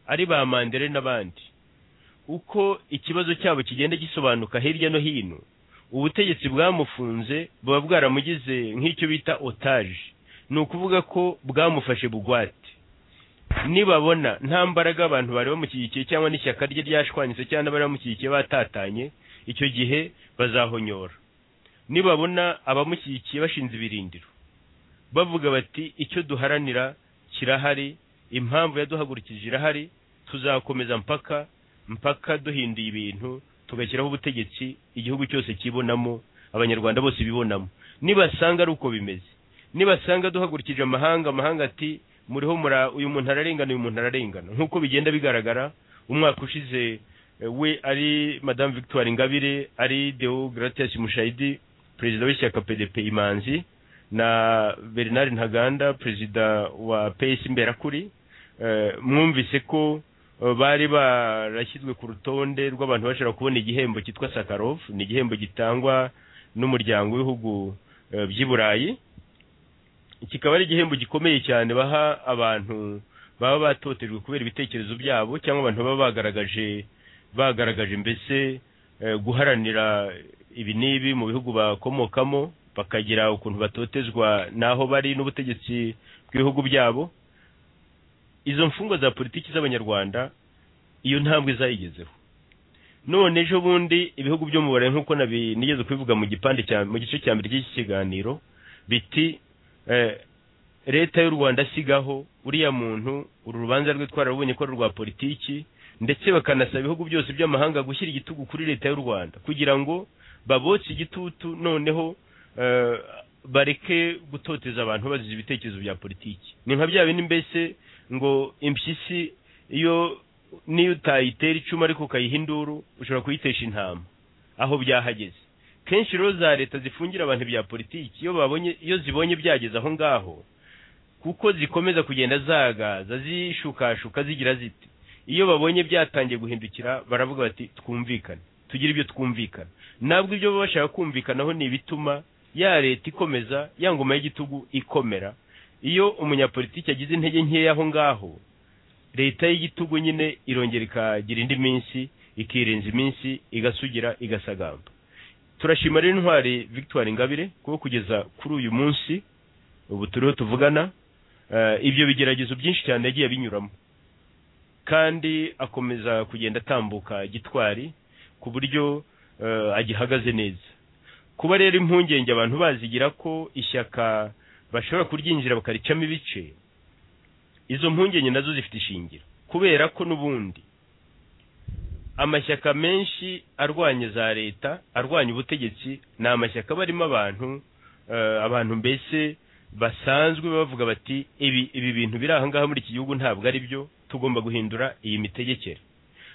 ari ba mandere n'abandi uko ikibazo cyabo kigenda gisobanuka hirya no hino ubutegetsi bwamufunze buba bwaramugize nk'icyo bita otage ni ukuvuga ko bwamufashe bugwate nibabona nta mbaraga abantu bari bamushyigikiye cyangwa n'ishyaka rye ryashwanyitse cyangwa bari bamushyigikiye batatanye icyo gihe bazahonyora nibabona abamushyigikiye bashinze ibirindiro bavuga bati icyo duharanira kirahari impamvu yaduhagurukije irahari tuzakomeza mpaka mpaka duhinduye ibintu tugashyiraho ubutegetsi igihugu cyose kibonamo abanyarwanda bose bibonamo nibasanga ari uko bimeze nibasanga duhagurukije amahanga amahanga ati muriho mura uyu muntu ararengana uyu muntu ararengana nk'uko bigenda bigaragara umwaka ushize eh, we ari madamu victoire ingabire ari deo gratias mushayidi perezida w'ishyaka pdp imanzi na bernard ntaganda perezida wa ps imberakuri eh, mwumvise ko eh, bari barashyizwe ku rutonde rw'abantu bashobora kubona igihembo cyitwa sakarov ni igihembo gitangwa n'umuryango w'ibihugu eh, by'i burayi kikaba ari igihembo gikomeye cyane baha abantu baba batotejwe kubera ibitekerezo byabo cyangwa abantu baba bagaragaje bagaragaje mbese eh, guharanira ibi n'ibi mu bihugu bakomokamo bakagira ukuntu batotezwa n'aho bari n'ubutegetsi bw'ibihugu byabo izo mfungwa za politiki z'abanyarwanda iyo ntambwe zayigezeho none ejo bundi ibihugu byo mu burayi nk'uko nabi- nigeze kubivuga mu gipande cya mu gice cya mbere cy'iki kiganiro biti eh, leta y'u rwanda asigaho uriya muntu uru rubanza rwe twararubonye ko ari urwa politiki ndetse bakanasaba ibihugu byose by'amahanga gushyira igitugu kuri leta y'u rwanda kugira ngo babotse igitutu noneho eh, bareke gutoteza abantu bazize ibitekerezo bya politiki ni nka bya bindi mbese ngo impyisi iyo niyo utayitera icumu ariko ukayiha induru ushobora kuyitesha intama aho byahageze kenshi rero za leta zifungira abantu bya politiki iyo babonye iyo zibonye byageze aho ngaho kuko zikomeza kugenda zagaza zishukashuka zigira ziti iyo babonye byatangiye guhindukira baravuga bati twumvikane tugire ibyo twumvikana nabwo ibyo baba bashaka kumvikanaho ni ibituma ya leta ikomeza ya ngoma y'igitugu ikomera iyo umunyapolitiki agize intege nkeya aho ngaho leta y'igitugu nyine irongera ikagira indi minsi ikirenza iminsi igasugira igasagamba turashima rero intwari victoire ingabire kuko kugeza kuri uyu munsi ubu turiho tuvugana eh, ibyo bigeragezo byinshi cyane yagiye abinyuramo kandi akomeza kugenda atambuka gitwari ku buryo eh, agihagaze neza kuba rero impungenge abantu bazigira ko ishyaka bashobora kuryinjira bakaricamo ibice izo mpungenge nazo zifite ishingiro kubera ko n'ubundi amashyaka menshi arwanya za leta arwanya ubutegetsi ni amashyaka aba arimo abantu eh, abantu mbese basanzwe bavuga bati ibi ibi bintu biri aha ngaha muri iki gihugu ntabwo ari byo tugomba guhindura iyi mitegekere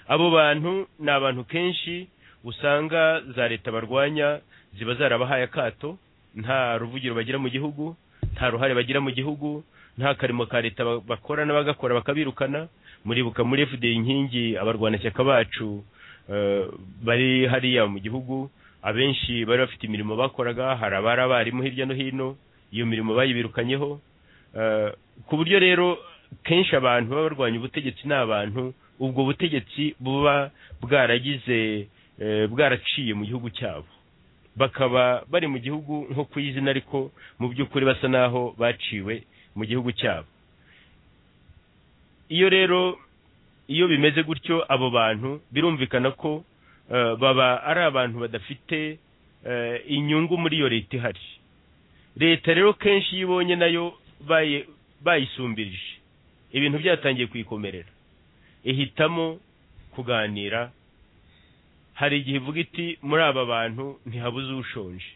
abo bantu ni abantu kenshi usanga za leta barwanya ziba zarabahaye akato nta ruvugiro bagira mu gihugu nta ruhare bagira mu gihugu nta karimo ka leta ba- bakora n'abagakora bakabirukana muribuka muri fda inkingi abarwanashyaka bacu eh, bari hariya mu gihugu abenshi bari bafite imirimo bakoraga hari abari abarimu hirya no hino iyo mirimo bayibirukanyeho Eh, ku buryo rero kenshi abantu baba barwanya ubutegetsi ni abantu ubwo butegetsi buba bwaragize eh, bwaraciye mu gihugu cyabo bakaba bari mu gihugu nko ku izina ariko mu by'ukuri basa n'aho baciwe mu gihugu cyabo iyo rero iyo bimeze gutyo abo bantu birumvikana ko eh, baba ari abantu badafite eh, inyungu muri iyo leta ihari leta rero kenshi iyo ibonye nayo bayi- bayisumbirije ibintu byatangiye kuyikomerera ihitamo kuganira hari igihe ivuga iti muri aba bantu ntihabuze ushonje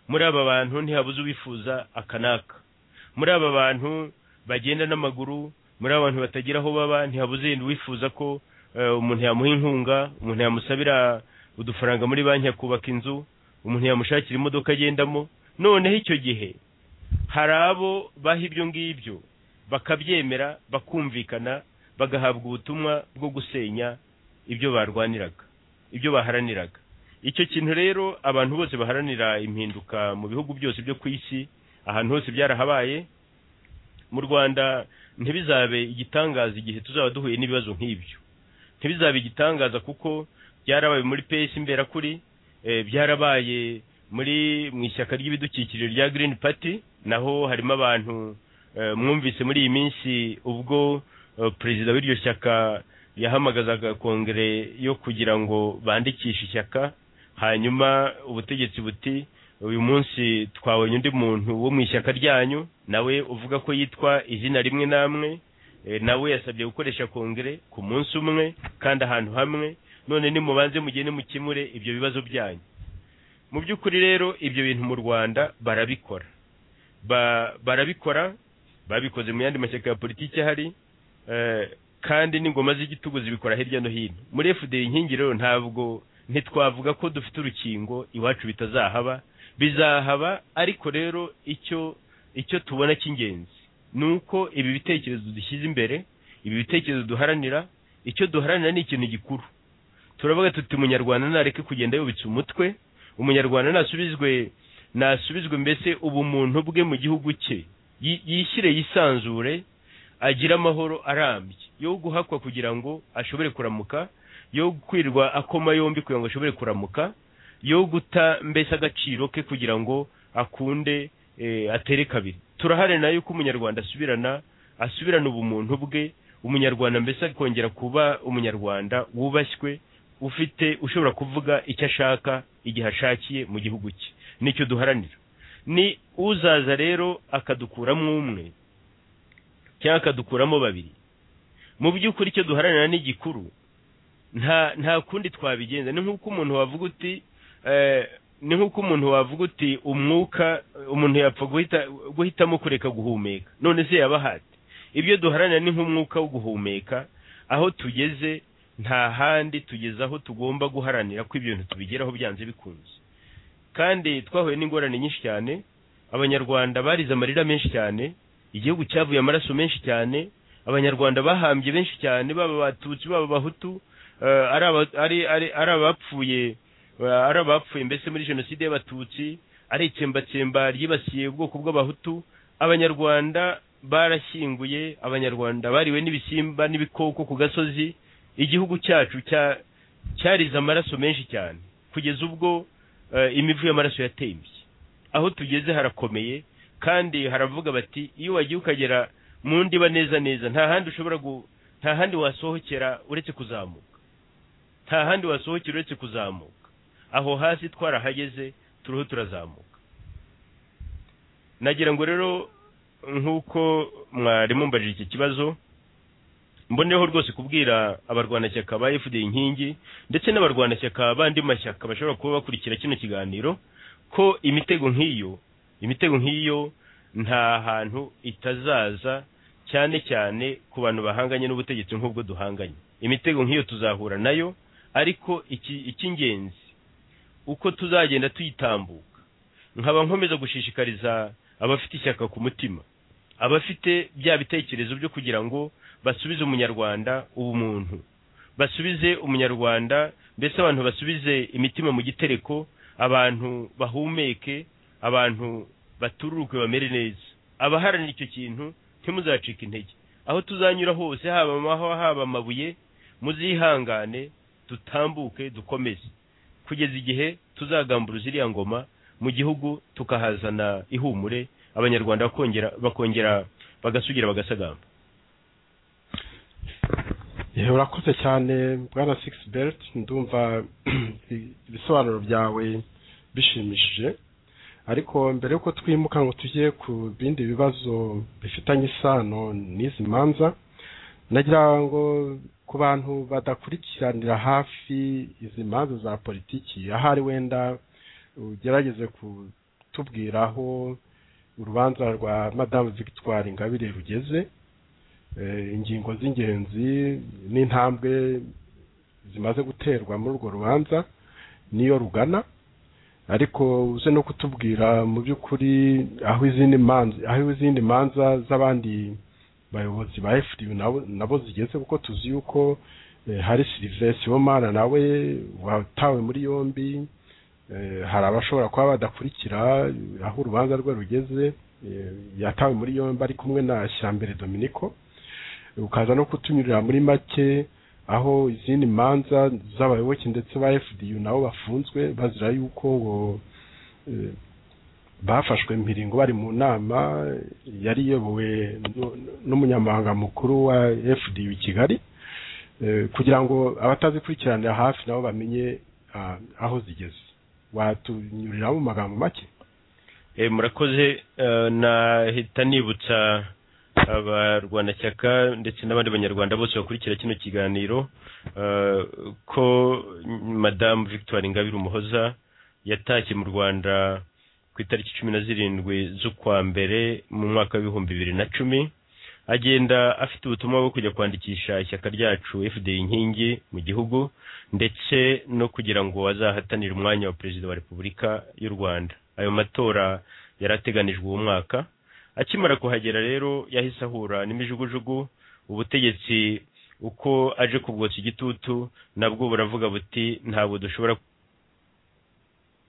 muri aba bantu ntihabuze uwifuza aka n'aka muri aba bantu bagenda n'amaguru muri aba bantu batagira aho baba ntihabuze yenda uwifuza ko eh, umuntu yamuha inkunga umuntu yamusabira udufaranga muri banki akubaka inzu umuntu yamushakira imodoka agendamo noneho icyo gihe hari abo baha ibyo ngibyo bakabyemera bakumvikana bagahabwa ubutumwa bwo gusenya ibyo barwaniraga ibyo baharaniraga icyo kintu rero abantu bose baharanira impinduka mu bihugu byose byo ku isi ahantu hose byarahabaye mu rwanda ntibizabe igitangaza igihe tuzaba duhuye n'ibibazo nk'ibyo ntibizabe igitangaza kuko byarabaye muri pesi imberakuri eh, byarabaye muri mu ishyaka ry'ibidukikije rya Green Party naho harimo abantu eh, mwumvise muri iyi minsi ubwo eh, perezida w'iryo shyaka yahamagazaga kongere yo kugira ngo bandikishe ishyaka hanyuma ubutegetsi buti uyu munsi twabonye undi muntu wo mu ishyaka ryanyu nawe uvuga ko yitwa izina rimwe namwe Eh, nawe yasabye gukoresha kongere ku munsi umwe kandi ahantu hamwe none nimubanze mugende mukemure ibyo bibazo byanyu mu by'ukuri rero ibyo bintu mu rwanda barabikora Ba- barabikora babikoze mu yandi mashyaka ya politiki ahari eh, kandi n'ingoma z'igitugu zibikora hirya no hino muri fda inkingi rero ntabwo ntitwavuga ko dufite urukingo iwacu bitazahaba bizahaba ariko rero icyo icyo tubona cy'ingenzi ni uko ibi bitekerezo dushyize imbere ibi bitekerezo duharanira icyo duharanira ni ikintu gikuru turavuga tuti umunyarwanda nareke kugenda yubitse umutwe umunyarwanda nasubizwe nasubizwe mbese ubumuntu bwe mu gihugu cye Yi- yishyire yisanzure agire amahoro arambye yo guhakwa kugira ngo ashobore kuramuka yo kwirwa akoma yombi kugira ngo ashobore kuramuka yo guta mbese agaciro ke kugira ngo akunde eh, atere kabiri turaharanira yuko umunyarwanda asubirana asubirana ubumuntu bwe umunyarwanda mbese akongera kuba umunyarwanda wubashywe ufite ushobora kuvuga icyo ashaka igihe ashakiye mu gihugu cye nicyo duharanira ni uzaza rero akadukuramo umwe cyangwa akadukuramo babiri mu by'ukuri icyo duharanira ni gikuru nta nta kundi twabigenza ni nk'uko umuntu wavuga uti eh, ni nk'uko umuntu wavuga uti umwuka umuntu yapfa guhita guhitamo kureka guhumeka none se yabahati ibyo duharanira ni nk'umwuka wo guhumeka aho tugeze nta handi tugeze aho tugomba guharanira ko ibintu tubigeraho byanze bikunze kandi twahuye n'ingorane nyinshi cyane abanyarwanda barize amarira menshi cyane igihugu cyavuye amaraso menshi cyane abanyarwanda bahambye benshi cyane baba abatutsi baba abahutu eh, ari aba- ari- ari- ari abapfuye ari abapfuye mbese muri jenoside y'abatutsi ari itsembatsemba ryibasiye ubwoko bw'abahutu abanyarwanda barashyinguye abanyarwanda bariwe n'ibisimba n'ibikoko ku gasozi igihugu cyacu cya- cyarize amaraso menshi cyane kugeza ubwo eh, imivu y'amaraso yatembye aho tugeze harakomeye kandi haravuga bati iyo wagiye ukagera mu ndiba neza neza nta handi ushobora gu nta handi wasohokera uretse kuzamuka nta handi wasohokera uretse kuzamuka aho hasi twarahageze turiho turazamuka nagira ngo rero nk'uko mwari mumbajije iki kibazo mboneho rwose kubwira abarwanashyaka ba fda inkingi ndetse n'abarwanashyaka bandi mashyaka bashobora kuba bakurikira kino kiganiro ko imitego nk'iyo imitego nk'iyo nta hantu itazaza cyane cyane ku bantu bahanganye n'ubutegetsi nk'ubwo duhanganye imitego nk'iyo tuzahura nayo ariko iki- icy'ingenzi uko tuzagenda tuyitambuka nkaba nkomeza gushishikariza abafite ishyaka ku mutima abafite bya bitekerezo byo kugira ngo basubize umunyarwanda ubumuntu basubize umunyarwanda mbese abantu basubize imitima mu gitereko abantu bahumeke abantu batururuke bamere neza abaharanira icyo kintu ntimuzacike intege aho tuzanyura hose haba amahwa haba amabuye muzihangane dutambuke dukomeze kugeza igihe tuzagamburuza iriya ngoma mu gihugu tukahazana ihumure abanyarwanda bakongera bakongera bagasugira bagasagamba Yewe, urakoze cyane bwana six belt ndumva ibisobanuro byawe bishimishije ariko mbere y'uko twimuka ngo tujye ku bindi bibazo bifitanye isano n'izi manza nagira ngo ku bantu badakurikiranira hafi izi manza za politiki ahari wenda ugerageze kutubwira aho urubanza rwa madamu victoire ingabire rugeze eh, ingingo z'ingenzi n'intambwe zimaze guterwa muri urwo rubanza niyo rugana ariko uze no kutubwira mu by'ukuri aho izindi manza aho izindi manza z'abandi bayobozi ba FDU nabo, nabo zigeze kuko tuzi yuko eh, hari Sylvain Sibomana nawe watawe muri yombi eh, hari abashobora kuba badakurikira aho urubanza rwe rugeze eh, yatawe muri yombi ari kumwe na Shyambere Dominico ukaza no kutunyurira muri make aho izindi manza z'abayoboke ndetse ba fdu nabo bafunzwe bazira yuko ngo eh, bafashwe mpiringo bari mu nama yari iyobowe nu- n'umunyamabanga mukuru wa fdu i kigali Eh, kugira ngo abatazikurikiranira hafi nabo bamenye ah, aho zigeze watunyurira mu magambo make Eh, murakoze eh, nahita nibutsa abarwanashyaka ndetse n'abandi banyarwanda bose bakurikira kino kiganiro eh, ko madamu victoire ingabire umuhoza yatashye mu rwanda ku itariki cumi na zirindwi z'ukwa mbere mu mwaka w'ibihumbi bibiri na cumi agenda afite ubutumwa bwo kujya kwandikisha ishyaka ryacu fdi inkingi mu gihugu ndetse no kugira ngo azahatanire umwanya wa perezida wa repubulika y'u rwanda ayo matora yari ateganijwe uwo mwaka akimara kuhagera rero yahise ahura n'imijugujugu ubutegetsi uko aje kubwotsa igitutu nabwo buravuga buti ntabwo dushobora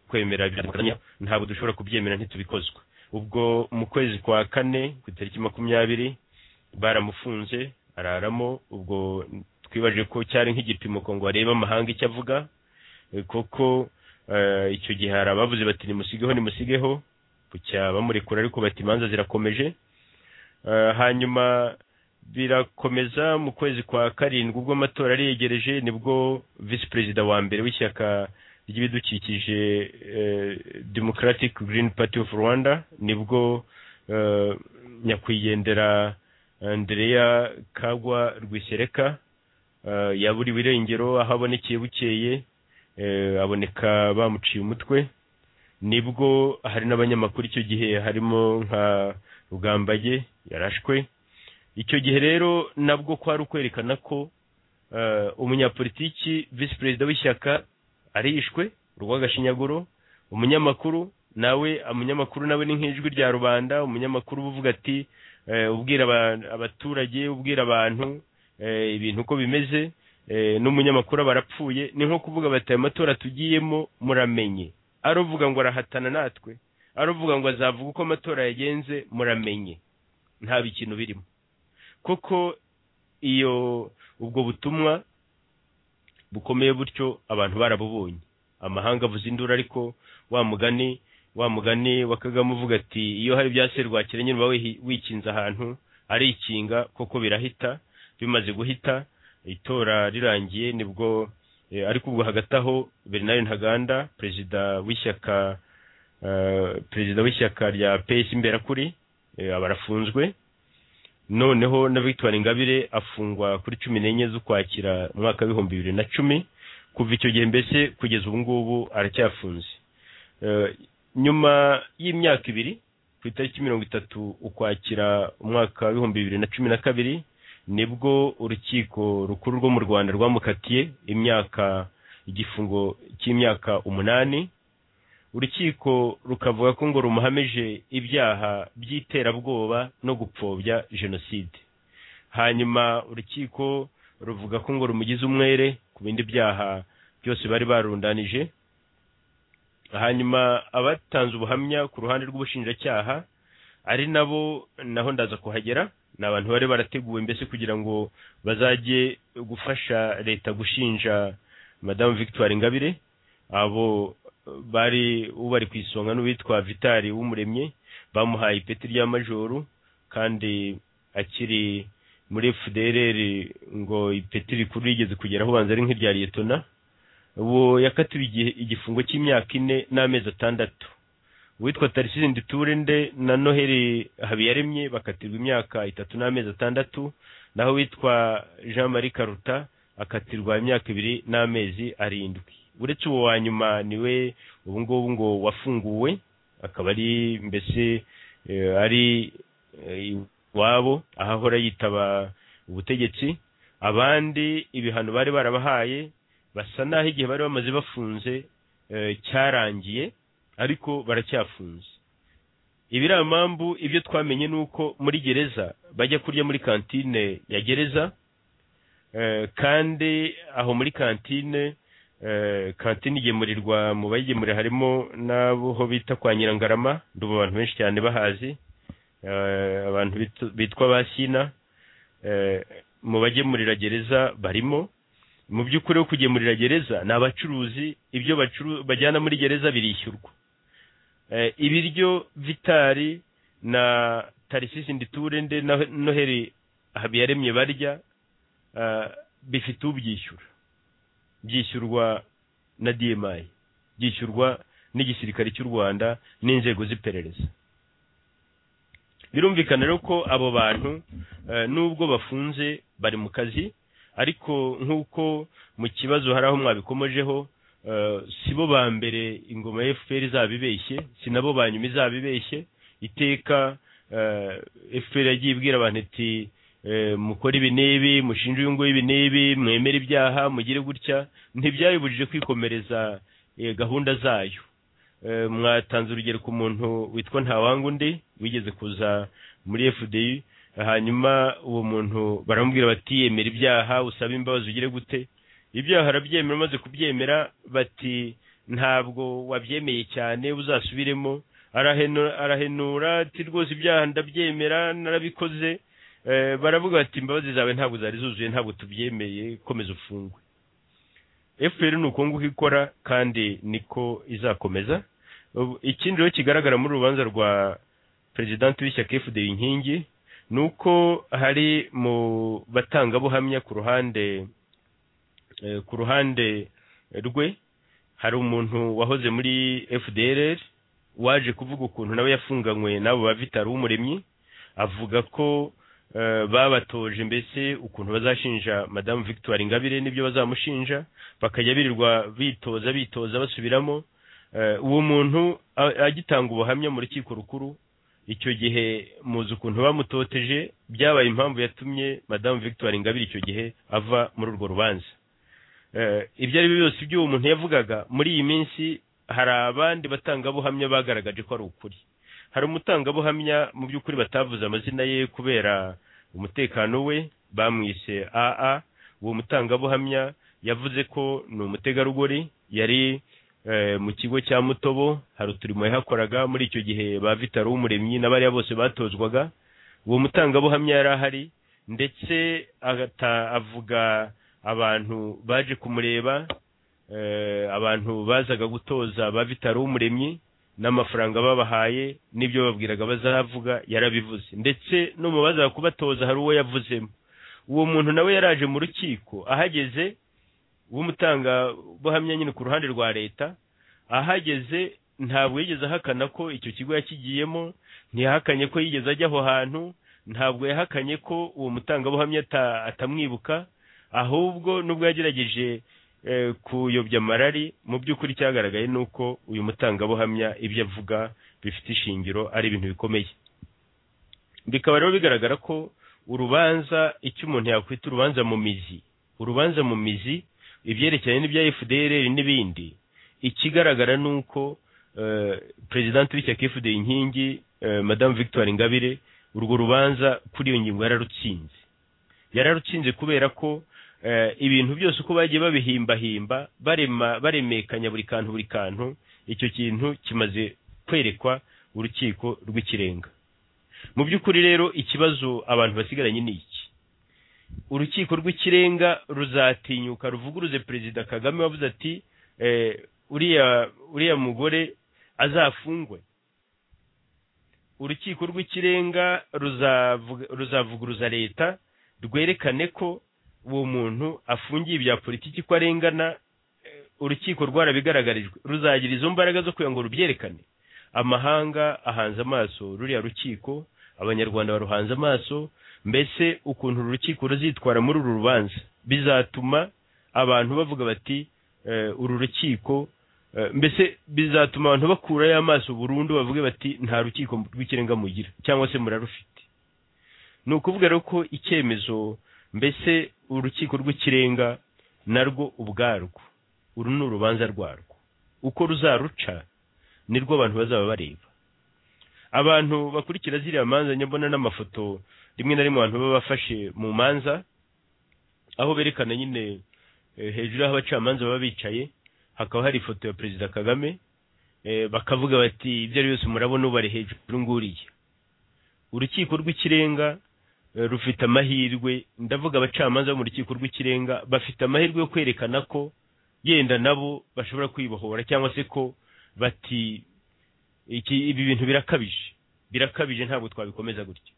kwemera byadukoranya ntabwo dushobora kubyemera ntitubikozwa ubwo mu kwezi kwa kane ku itariki makumyabiri baramufunze araramo ubwo twibaje ko cyari nk'igipimo ngo barebe amahanga icyo avuga eh, kuko eh, icyo gihe hari abavuze bati nimusigeho nimusigeho bucya bamurekura ariko bati imanza zirakomeje Eh, hanyuma birakomeza mu kwezi kwa karindwi ubwo amatora ari yegereje nibwo visi perezida wa mbere w'ishyaka ry'ibidukikije eh, democratic green party of rwanda nibwo eh, nyakwigendera andrea kagwa rwisereka eh, yaburiwe irengero aho abonekeye bukeye eh, aboneka bamuciye umutwe nibwo hari n'abanyamakuru icyo gihe harimo nka rugambage yarashwe icyo gihe rero nabwo kwari ukwerekana ko eh, umunyapolitiki visi perezida w'ishyaka arishwe urw'agashinyaguro umunyamakuru nawe umunyamakuru nawe ni nk'ijwi rya rubanda umunyamakuru uba uvuga ati eh, ubwira aba- abaturage ubwira abantu eh, ibintu uko bimeze eh, n'umunyamakuru aba arapfuye ni nko kuvuga bati ayo matora tugiyemo muramenye aruvuga ngo arahatana natwe aruvuga ngo azavuga uko amatora yagenze muramenye nta bikintu birimo kuko iyo ubwo butumwa bukomeye butyo abantu barabubonye amahanga avuze induru ariko wa mugani wa mugani wa kagame uvuga ati iyo hari ibya serwakira nyine uba wihi- wikinze ahantu arikinga koko birahita bimaze guhita itora rirangiye nibwo eh, ariko ubwo hagati aho bernard ntaganda perezida w'ishyaka eh, perezida w'ishyaka rya pesi imberakuri eh, aba arafunzwe noneho na victoire ingabire afungwa kuri cumi n'enye z'ukwakira umwaka w'ibihumbi bibiri na cumi kuva icyo gihe mbese kugeza ubu ngubu aracyafunze Eh, nyuma y'imyaka ibiri ku itariki mirongo itatu ukwakira umwaka w'ibihumbi bibiri na cumi na kabiri nibwo urukiko rukuru rwo mu rwanda rwamukatiye imyaka igifungo cy'imyaka umunani urukiko rukavuga ko ngo rumuhamije ibyaha by'iterabwoba no gupfobya jenoside hanyuma urukiko ruvuga ko ngo rumugize umwere ku bindi byaha byose bari barundanije hanyuma abatanze ubuhamya ku ruhande rw'ubushinjacyaha ari nabo naho ndaza kuhagera ni abantu bari barateguwe mbese kugira ngo bazajye gufasha leta gushinja madamu victoire ingabire abo bari ubari ku isonga n'uwitwa vitali w'umuremye bamuhaye ipeti rya majoru kandi akiri muri fdrr ngo ipeti rikuru rigeze kugeraho ubanza ari nk'irya liyetona ubu yakatiwe igihe- igifungo cy'imyaka ine n'amezi atandatu uwitwa tarisize nditurende na noheli habiyaremye bakatirwa imyaka itatu n'amezi atandatu naho uwitwa jean marie karuta akatirwa imyaka ibiri n'amezi arindwi uretse uwo wa nyuma niwe ubu ngubu ngo wafunguwe akaba ari mbese eh, ari eh, iwabo aho ahora yitaba ubutegetsi abandi ibihano bari barabahaye basa n'aho igihe bari bamaze bafunze eh, cyarangiye ariko baracyafunze ibiriya mpamvu ibyo twamenye ni uko muri gereza bajya kurya muri kantine ya gereza eh, kandi aho muri kantine eh, kantine igemurirwa mu bayigemurira harimo n'abo bita kwa nyirangarama ndumva abantu benshi cyane bahazi eh, abantu bitu- bitwa ba sina eh, mu bagemurira gereza barimo mu by'ukuri wo kugemurira gereza ni abacuruzi ibyo bacu- bajyana muri gereza birishyurwa Eh, ibiryo vitari na tarisisi nditurende na noheri habiyaremye barya eh, bifite ubyishyura byishyurwa na dmi byishyurwa n'igisirikare cy'u rwanda n'inzego z'iperereza birumvikana rero ko abo bantu eh, nubwo bafunze bari mu kazi ariko nk'uko mu kibazo hari aho mwabikomojeho eh, si bo ba mbere ingoma ya fpr izaba ibeshye si nabo ba nyuma izaba ibeshye iteka eh, fpr yagiye ibwira abantu iti eh, mukore ibi n'ibi mushinja uyu nguyu ibi n'ibi mwemere ibyaha mugire gutya ntibyayibujije kwikomereza eh, gahunda zayo Eh, mwatanze urugero ku muntu witwa ntawangundi wigeze kuza muri fdi hanyuma uwo muntu baramubwira bati yemera ibyaha usaba imbabazi ugire gute ibyaha arabyemera umaze kubyemera bati ntabwo wabyemeye cyane uzasubiremo arahenu- arahenura ati rwose ibyaha ndabyemera narabikoze Eh, baravuga bati imbabazi zawe ntabwo zari zuzuye ntabwo tubyemeye komeza ufungwe fpr ni uko nguko ikora kandi niko izakomeza Ubu- ikindi rero kigaragara muri uru rubanza rwa perezidanti w'ishyaka fda inkingi ni uko hari mu batangabuhamya ku ruhande Eh, ku ruhande rwe hari umuntu wahoze muri fdr waje kuvuga ukuntu nawe yafunganywe n'abo ba vitari w'umuremyi avuga ko eh, babatoje mbese ukuntu bazashinja madamu victoire ingabire n'ibyo bazamushinja bakajya birirwa bitoza bitoza basubiramo Eh, uwo muntu a- agitanga ubuhamya mu rukiko rukuru icyo gihe muzi ukuntu bamutoteje byabaye impamvu yatumye madamu victoire ingabire icyo gihe ava muri urwo rubanza Eh, ibyo ari byo byose iby'uwo muntu yavugaga muri iyi minsi hari abandi batangabuhamya bagaragaje ko ari ukuri hari umutangabuhamya mu by'ukuri batavuze amazina ye kubera umutekano we bamwise aa uwo mutangabuhamya yavuze ko ni umutegarugori yari eh, mu kigo cya mutobo hari uturimo yahakoraga muri icyo gihe ba vitaro w'umuremyi n'abariya bose batozwaga uwo mutangabuhamya yari ahari ndetse agata- avuga abantu baje kumureba eh, abantu bazaga gutoza ba vitaro w'umuremyi n'amafaranga babahaye n'ibyo babwiraga bazavuga yarabivuze ndetse no mu bazaga kubatoza hari uwo yavuzemo uwo muntu nawe yaraje mu rukiko ahageze w'umutanga buhamya nyine ku ruhande rwa leta ahageze ntabwo yigeze ahakana ko icyo kigo yakigiyemo ntiyahakanye ko yigeze ajya aho hantu ntabwo yahakanye ko uwo mutangabuhamya ata- atamwibuka ahubwo nubwo yagerageje eh, kuyobya marari mu by'ukuri cyagaragaye ni uko uyu mutangabuhamya ibyo avuga bifite ishingiro ari ibintu bikomeye bikaba rero bigaragara ko urubanza icyo umuntu yakwita urubanza mu mizi urubanza mu mizi ibyerekeranye n'ibya fdr n'ibindi ikigaragara ni uko eh, perezidanti w'ishyaka fdr inkingi eh, madamu victoire ingabire urwo rubanza kuri iyo ngingo yararutsinze yararutsinze kubera ko eh, ibintu byose uko bagiye babihimbahimba barema baremekanya buri kantu buri kantu icyo kintu kimaze kwerekwa urukiko rw'ikirenga mu by'ukuri rero ikibazo abantu basigaranye ni iki urukiko rw'ikirenga ruzatinyuka ruvuguruze perezida kagame wavuze ati eh, uriya uriya mugore azafungwe urukiko rw'ikirenga ruzavuga- ruzavuguruza leta rwerekane ko uwo muntu afungiye ibya politiki ko arengana eh, urukiko rwarabigaragarijwe ruzagira izo mbaraga zo kugira ngo rubyerekane amahanga ahanze amaso ruriya rukiko abanyarwanda baruhanze amaso mbese ukuntu uru rukiko ruzitwara muri uru rubanza bizatuma abantu bavuga bati eh, uru rukiko eh, mbese bizatuma abantu bakurayo amaso burundu bavuge bati nta rukiko rw'ikirenga mugira cyangwa se murarufite ni ukuvuga rero ko icyemezo mbese urukiko rw'ikirenga narwo ubwarwo uru ni urubanza rwarwo uko ruzaruca nirwo abantu bazaba bareba abantu bakurikira ziriya manza nyabona n'amafoto rimwe na rimwe abantu baba bafashe mu manza aho berekana nyine eh, hejuru y'aho abacamanza baba bicaye hakaba hari ifoto ya perezida kagame eh, bakavuga bati ibyo ari byose murabona ubari hejuru nguriya urukiko rw'ikirenga eh, rufite amahirwe ndavuga abacamanza bo mu rukiko rw'ikirenga bafite amahirwe yo kwerekana ko yenda nabo bashobora kwibohora cyangwa se ko bati iki ibi bintu birakabije birakabije ntabwo twabikomeza gutya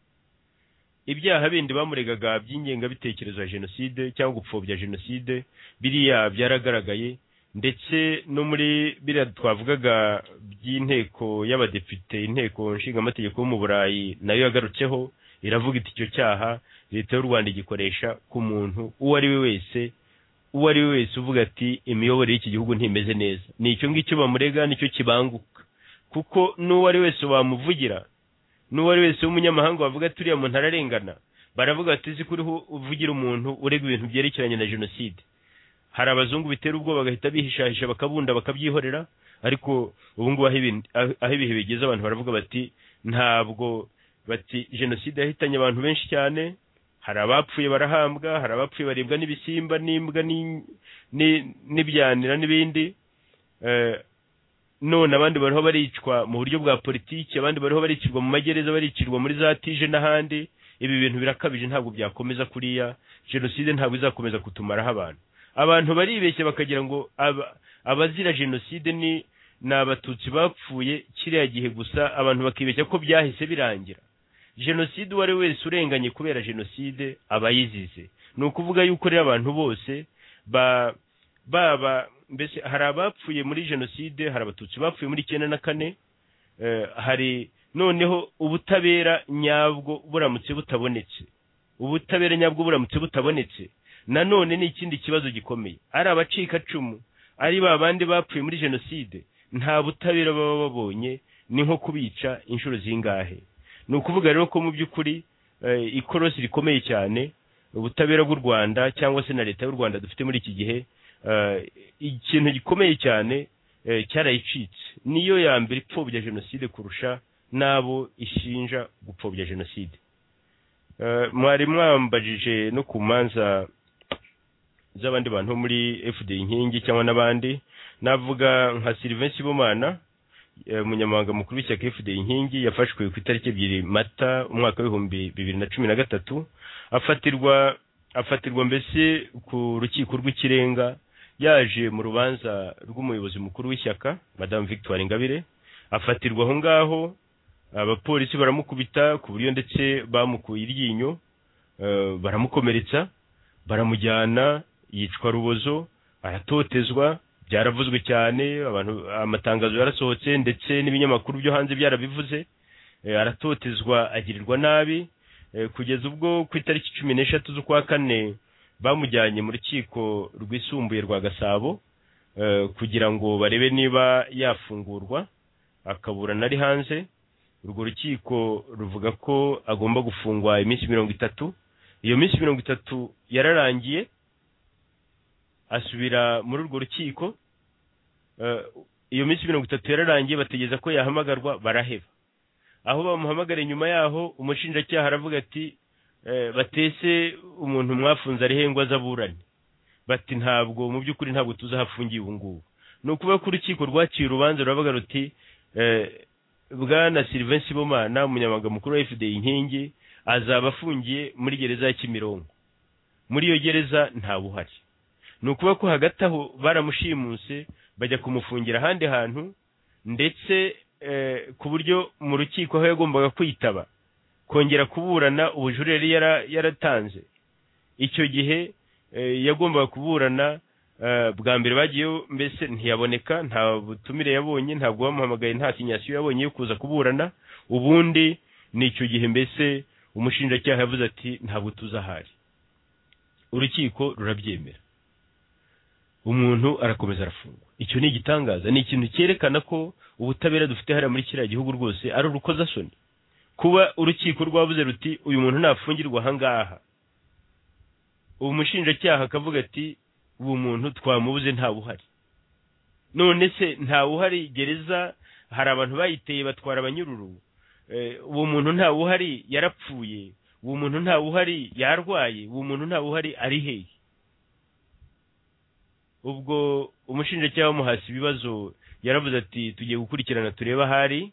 ibyaha bindi bamuregaga by'ingengabitekerezo ya jenoside cyangwa gupfobya jenoside biriya byaragaragaye ndetse no muri biriya twavugaga by'inteko y'abadepite inteko nshingamategeko yo mu burayi nayo yagarutseho iravuga iti icyo cyaha leta y'u rwanda igikoresha ku muntu uwo ari we wese uwo ari we wese uvuga ati imiyoborere y'iki gihugu ntimeze neza ni icyo ngicyo bamurega nicyo kibanguka kuko n'uwo ari wese wamuvugira n'uwo ari wese w'umunyamahanga wavuga ati uriya muntu ararengana baravuga bati uzi ko uriho uvugira umuntu urega ibintu byerekeranye na jenoside hari abazungu bitera ubwoba bagahita bihishahisha bakabunda bakabyihorera ariko ubu ngubu aho ibin- aho- aho ibihe bigeze abantu baravuga bati ntabwo bati jenoside yahitanye abantu benshi cyane hari abapfuye barahambwa hari abapfuye baribwa n'ibisimba n'imbwa ni- ni- n'ibyanira n'ibindi Eh, none abandi bariho baricwa mu buryo bwa politiki abandi bariho baricirwa mu magereza baricirwa muri za tije n'ahandi ibi bintu birakabije ntabwo byakomeza kuriya jenoside ntabwo izakomeza kutumaraho abantu abantu baribeshya bakagira ngo aba- abazira jenoside ni ni abatutsi bapfuye kiriya gihe gusa abantu bakibeshya ko byahise birangira jenoside uwo ari we wese urenganye kubera jenoside aba yizize ni ukuvuga yuko rero abantu bose ba baba mbese hari abapfuye muri jenoside hari abatutsi bapfuye muri icyenda na kane eh, hari noneho ubutabera nyabwo buramutse butabonetse ubutabera nyabwo buramutse butabonetse nanone ni ikindi kibazo gikomeye ari abacikacumu ari ba bandi bapfuye muri jenoside nta butabera baba babonye ni nko kubica inshuro zingahe ni ukuvuga rero ko mu by'ukuri eh, ikorosi rikomeye cyane ubutabera bw'u rwanda cyangwa se na leta y'u rwanda dufite muri iki gihe eh, ikintu gikomeye cyane eh, cyarayicitse niyo ya mbere ipfobya jenoside kurusha n'abo ishinja gupfobya jenoside Eh, mwari mwambajije no ku manza z'abandi bantu bo muri fd inkingi cyangwa n'abandi navuga nka sylvain sibomana eh, umunyamabanga mukuru w'ishyaka fd inkingi yafashwe ku itariki ebyiri mata umwaka w'ibihumbi bibiri na cumi na gatatu afatirwa afatirwa mbese ku rukiko rw'ikirenga yaje mu rubanza rw'umuyobozi mukuru w'ishyaka madamu victoire ingabire afatirwa aho ngaho abapolisi baramukubita ku buryo ndetse bamukuye iryinyo eh, baramukomeretsa baramujyana yicwa rubozo aratotezwa byaravuzwe cyane abantu amatangazo yarasohotse ndetse n'ibinyamakuru byo hanze byarabivuze Eh, aratotezwa agirirwa nabi Eh, kugeza ubwo ku itariki cumi n'eshatu z'ukwa kane bamujyanye mu rukiko rwisumbuye rwa gasabo eh, kugira ngo barebe niba yafungurwa akaburana ari hanze urwo rukiko ruvuga ko agomba gufungwa iminsi mirongo itatu iyo minsi mirongo itatu yararangiye asubira muri urwo rukiko Eh, iyo minsi mirongo itatu yararangiye bategereza ko yahamagarwa baraheba aho bamuhamagara nyuma yaho umushinjacyaha aravuga ati eh, batese umuntu mwafunze arihe ngo aze aburane bati ntabwo mu by'ukuri ntabwo tuzahafungiye ubu ngubu ni ukuvuga ko urukiko rwaciye urubanza ruravuga ruti eh, bwana sylvain sibomana umunyamabanga mukuru wa fda inkingi azaba afungiye muri gereza ya kimironko muri iyo gereza ntawe uhari ni ukuvuga ko hagati aho baramushimuse bajya kumufungira ahandi hantu ndetse eh, ku buryo mu rukiko aho yagombaga kwitaba kongera kuburana ubujurire yari yara- yaratanze icyo gihe eh, yagombaga kuburana eh, bwa mbere bagiyeho mbese ntiyaboneka nta butumire yabonye ntabwo bamuhamagaye nta sinyasiyo yabonye yo kuza kuburana ubundi ni icyo gihe mbese umushinjacyaha yavuze ati ntabwo tuzahari urukiko rurabyemera umuntu arakomeza arafungwa icyo ni igitangaza ni ikintu cyerekana ko ubutabera dufite hariya muri kiriya gihugu rwose ari urukozasoni kuba urukiko rwabuze ruti uyu muntu ntafungirwa ahangaha ubu mushinjacyaha akavuga ati ubu muntu twamubuze ntawe uhari none se ntawe uhari gereza hari abantu bayiteye batwara abanyururu Eh, uwo muntu ntawe uhari yarapfuye uwo muntu ntawe uhari yarwaye uwo muntu ntawe uhari ari hehe ubwo umushinjacyaha wamuhasi ibibazo yaravuze ati tugiye gukurikirana turebe ahari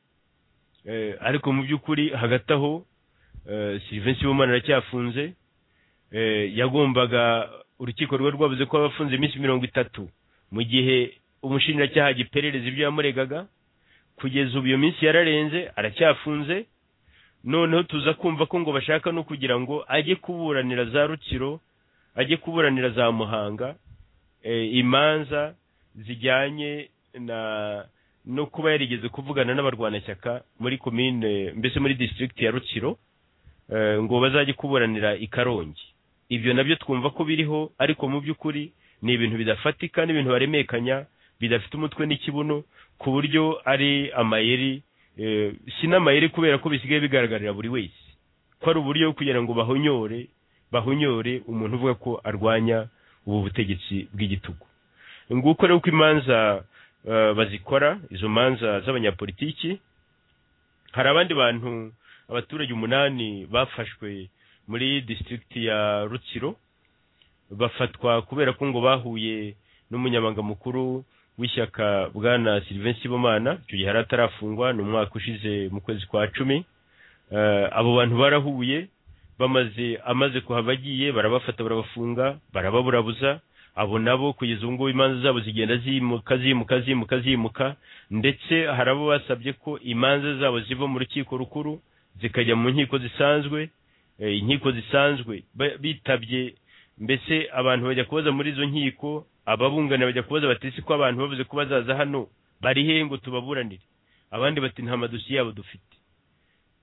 Eh, ariko mu by'ukuri hagati aho silivensi w'umwana aracyafunze eh, yagombaga urukiko rwe rwavuze ko abafunze iminsi mirongo itatu mu gihe umushinjacyaha giperereza ibyo yamuregaga kugeza ubu iyo minsi yararenze aracyafunze noneho tuza kumva ko ngo bashaka no kugira ngo ajye kuburanira za rukiro ajye kuburanira za muhanga eh, imanza zijyanye na no kuba yarigeze kuvugana n'abarwanashyaka muri komine mbese muri district ya rukiro eh, ngo bazajye kuburanira i karongi ibyo nabyo twumva ko biriho ariko mu by'ukuri ni ibintu bidafatika n'ibintu baremekanya bidafite umutwe n'ikibuno ku buryo ari amayeri eh, si n'amayeri kubera ko bisigaye bigaragarira buri wese ko ari uburyo kugira ngo bahonyore bahonyore umuntu uvuga ko arwanya ubu butegetsi bw'igitugu nguko rero uko imanza eh, bazikora izo manza z'abanyapolitiki hari abandi bantu abaturage umunani bafashwe muri district ya rutsiro bafatwa kubera ko ngo bahuye n'umunyamabanga mukuru w'ishyaka bwana Sylvain Sibomana icyo gihe yari atarafungwa ni umwaka ushize mu kwezi kwa cumi Eh, abo bantu barahuye bamaze amaze kuhava agiye barabafata barabafunga barababurabuza abo nabo kugeza ubu ngubu imanza zabo zigenda zimuka zimuka zimuka zimuka ndetse hari abo basabye ko imanza zabo ziva mu rukiko rukuru zikajya mu nkiko zisanzwe eh, inkiko zisanzwe ba- bitabye mbese abantu bajya kubaza muri izo nkiko ababunganira bajya kubaza bati si ko abantu bavuze ko bazaza hano bari hehe ngo tubaburanire abandi bati nta madosiye yabo dufite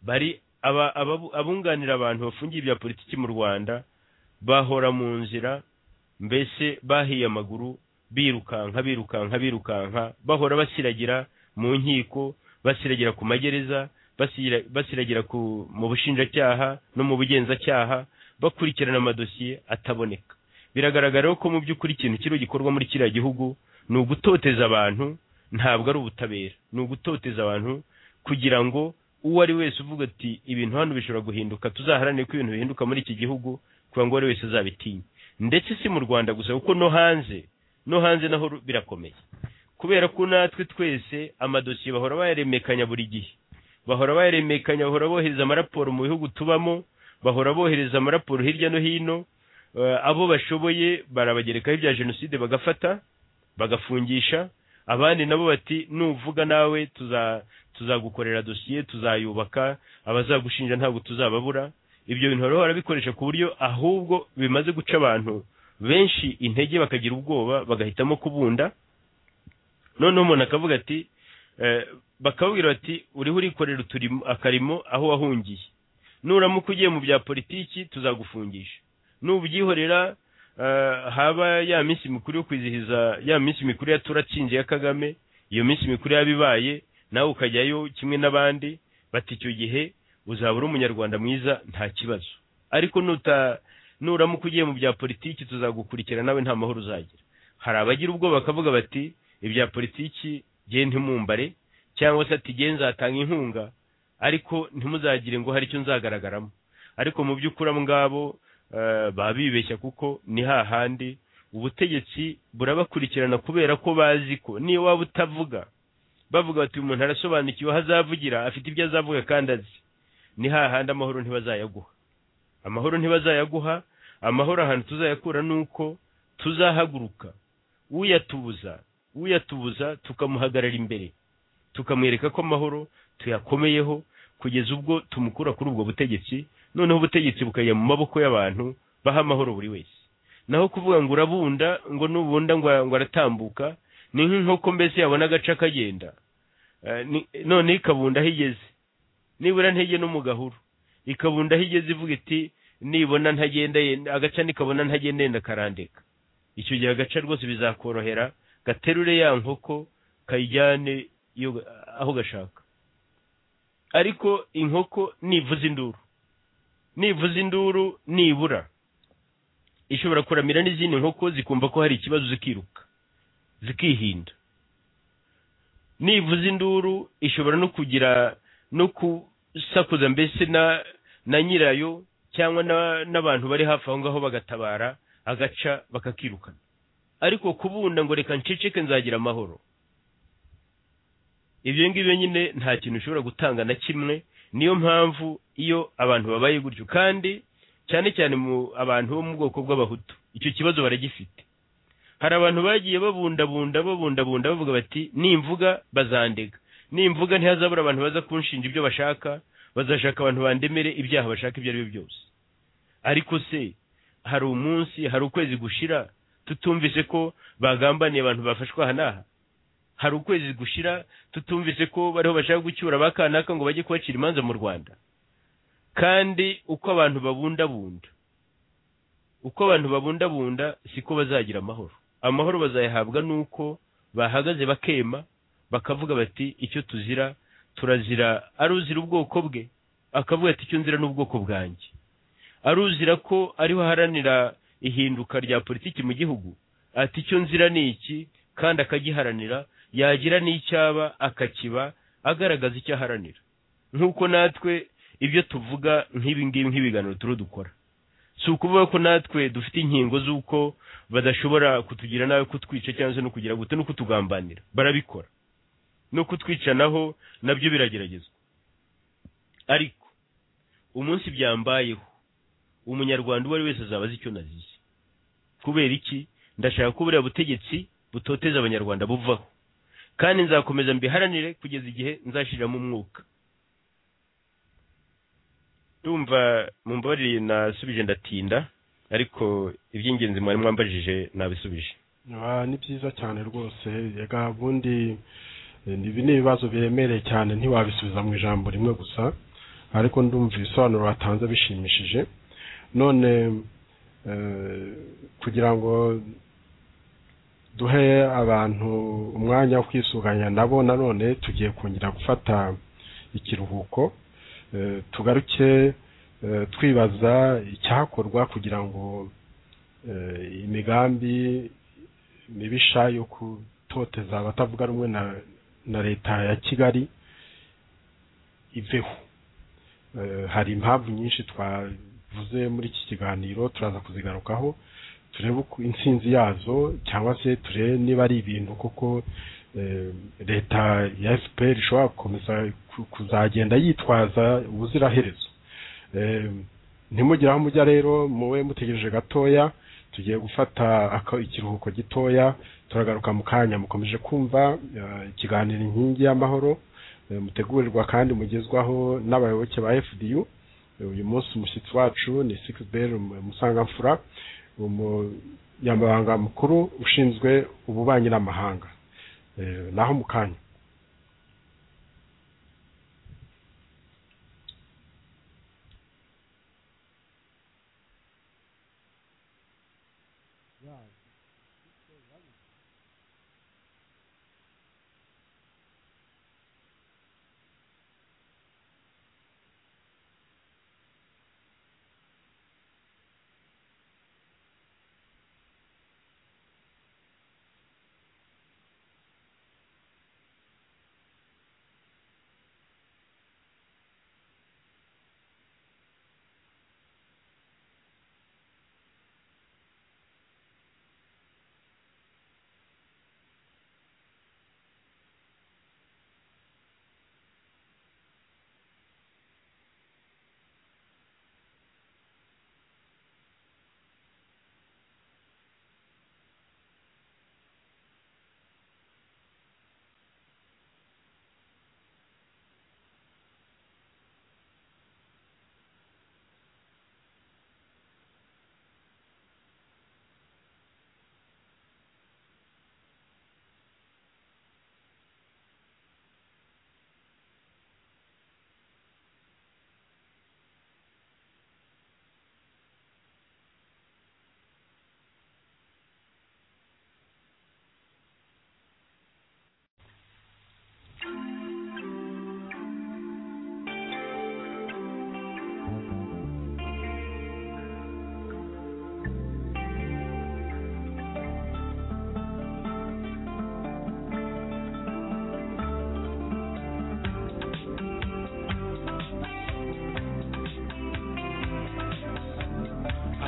bari aba, ababu- abunganira abantu bafungiye ibya politiki mu rwanda bahora mu nzira mbese bahiye amaguru birukanka birukanka birukanka bahora basiragira mu nkiko basiragira ku magereza basira- basiragira ku mu bushinjacyaha no mu bugenzacyaha bakurikirana amadosiye ataboneka biragaragara ko mu by'ukuri ikintu kiriho gikorwa muri kiriya gihugu ni ugutoteza abantu ntabwo ari ubutabera ni ugutoteza abantu kugira ngo uwo ari wese uvuga ati ibintu hano bishobora guhinduka tuzaharanire ko ibintu bihinduka muri iki gihugu kugira ngo uwo ari wese azabitinye ndetse si mu rwanda gusa kuko no hanze no hanze naho ru- birakomeye kubera ko natwe twese amadosiye bahora bayaremekanya buri gihe bahora bayaremekanya bahora bohereza amaraporo mu bihugu tubamo bahora bohereza amaraporo hirya no hino Eh, abo bashoboye barabagerekaho ibya jenoside bagafata bagafungisha abandi nabo bati nuvuga nawe tuza tuzagukorera dosiye tuzayubaka abazagushinja ntabwo tuzababura ibyo bintu rero barabikoresha ku buryo ahubwo bimaze guca abantu benshi intege bakagira ubwoba bagahitamo kubunda noneho umuntu akavuga ati eh, bakababwira bati uriho urikorera uturimo akarimo aho wahungiye nuramuka ugiye mu bya politiki tuzagufungisha nubyihorera eh, haba ya minsi mikuru yo kwizihiza ya minsi mikuru ya turatsinze ya kagame iyo minsi mikuru yabibaye nawe ukajyayo kimwe n'abandi bati icyo gihe uzaba uri umunyarwanda mwiza nta kibazo ariko nuta nuramuka ugiye mu bya politiki tuzagukurikira nawe nta mahoro uzagira hari abagira ubwoba bakavuga bati ibya politiki jye ntimumbare cyangwa se ati jye nzatanga inkunga ariko ntimuzagire ngo hari icyo nzagaragaramo ariko mu by'ukuri abo ngabo eh, baba bibeshya kuko ni hahandi ubutegetsi burabakurikirana kubera ko bazi ko niyo waba utavuga bavuga bati uyu muntu arasobanukiwe aho azavugira afite ibyo azavuga kandi azi ni hahandi amahoro ntibazayaguha amahoro ntibazayaguha amahoro ahantu tuzayakura ni uko tuzahaguruka uyatubuza uyatubuza tukamuhagarara imbere tukamwereka ko amahoro tuyakomeyeho kugeza ubwo tumukura kuri ubwo butegetsi noneho ubutegetsi bukajya mu maboko y'abantu baha amahoro buri wese naho kuvuga ngo urabunda ngo nubunda ngo ngo aratambuka ni nk'inkoko mbese yabona agace akagenda Eh, ni- noneho ikabunda aho igeze nibura ntege no mu gahuru ikabunda aho igeze ivuga iti nibona ntagenda yenda agaca nikabona ntagenda yenda karandeka icyo gihe agaca rwose bizakorohera gaterure ya nkoko kayijyane iyo aho gashaka ariko inkoko nivuza induru nivuza induru nibura ishobora kuramira n'izindi nkoko zikumva ko hari ikibazo zikiruka zikihinda nivuza induru ishobora no kugira no kusakuza mbese na na nyirayo cyangwa na- n'abantu bari hafi aho ngaho bagatabara agaca bakakirukana ariko kubunda ngo reka nceceke nzagira amahoro ibyo ngibyo nyine nta kintu ushobora gutanga na kimwe niyo mpamvu iyo abantu babaye gutyo kandi cyane cyane mu abantu bo mu bwoko bw'abahutu icyo kibazo baragifite hari abantu bagiye babundabunda babundabunda bavuga bati nimvuga bazandega nimvuga ntihazabura abantu baza kunshinja ibyo bashaka bazashaka abantu bandemere ibyaha bashaka ibyo ari byo byose ariko se hari umunsi hari ukwezi gushira tutumvise ko bagambaniye abantu bafashwe aha n'aha hari ukwezi gushira tutumvise ko bariho bashaka gucyura abakanaka ngo bajye kubacira imanza mu rwanda kandi uko abantu babundabunda uko abantu babundabunda siko bazagira amahoro amahoro bazayahabwa n'uko bahagaze bakema bakavuga bati icyo tuzira turazira ari uzira ubwoko bwe akavuga ati icyo nzira n'ubwoko bwanjye ari uzira ko ariho aharanira ihinduka rya politiki mu gihugu ati icyo nzira ni iki kandi akagiharanira yagira n'icyaba akakiba agaragaza icyo aharanira nk'uko natwe ibyo tuvuga nk'ibi ngibi nk'ibiganiro turi dukora si ukuvuga ko natwe dufite inkingo z'uko badashobora kutugira nabi kutwica cyangwa se no kugira gute no kutugambanira barabikora no kutwicanaho nabyo birageragezwa ariko umunsi byambayeho umunyarwanda uwo ari wese azaba azi icyo nazize kubera iki ndashaka ko buriya butegetsi butoteza abanyarwanda buvaho kandi nzakomeza mbiharanire kugeza igihe nzashiriramo umwuka ndumva mu mbabarire nasubije ndatinda ariko iby'ingenzi mwari mwambajije nabisubije ni byiza cyane rwose reka ubundi ibi ni ibibazo biremereye cyane ntiwabisubiza mu ijambo rimwe gusa ariko ndumva ibisobanuro watanze bishimishije none kugira ngo duhe abantu umwanya wo kwisuganya nabo nanone tugiye kongera gufata ikiruhuko tugaruke twibaza icyakorwa kugira ngo imigambi mibisha yo kutoteza abatavuga rumwe na leta ya kigali iveho hari impamvu nyinshi twavuze muri iki kiganiro turaza kuzigarukaho turebe intsinzi yazo cyangwa se turebe niba ari ibintu koko leta ya fpr ishobora gukomeza kuzagenda yitwaza ubuziraherezo ntimugire aho mujya rero mube mutegereje gatoya tugiye gufata ikiruhuko gitoya turagaruka mu kanya mukomeje kumva ikiganiro inkingi y'amahoro mutegurirwa kandi mugezwaho n'abayoboke ba fdu uyu munsi umushyitsi wacu ni sikisiberi musangamfura umunyamabanga mukuru ushinzwe ububanyi n'amahanga naho mu kanya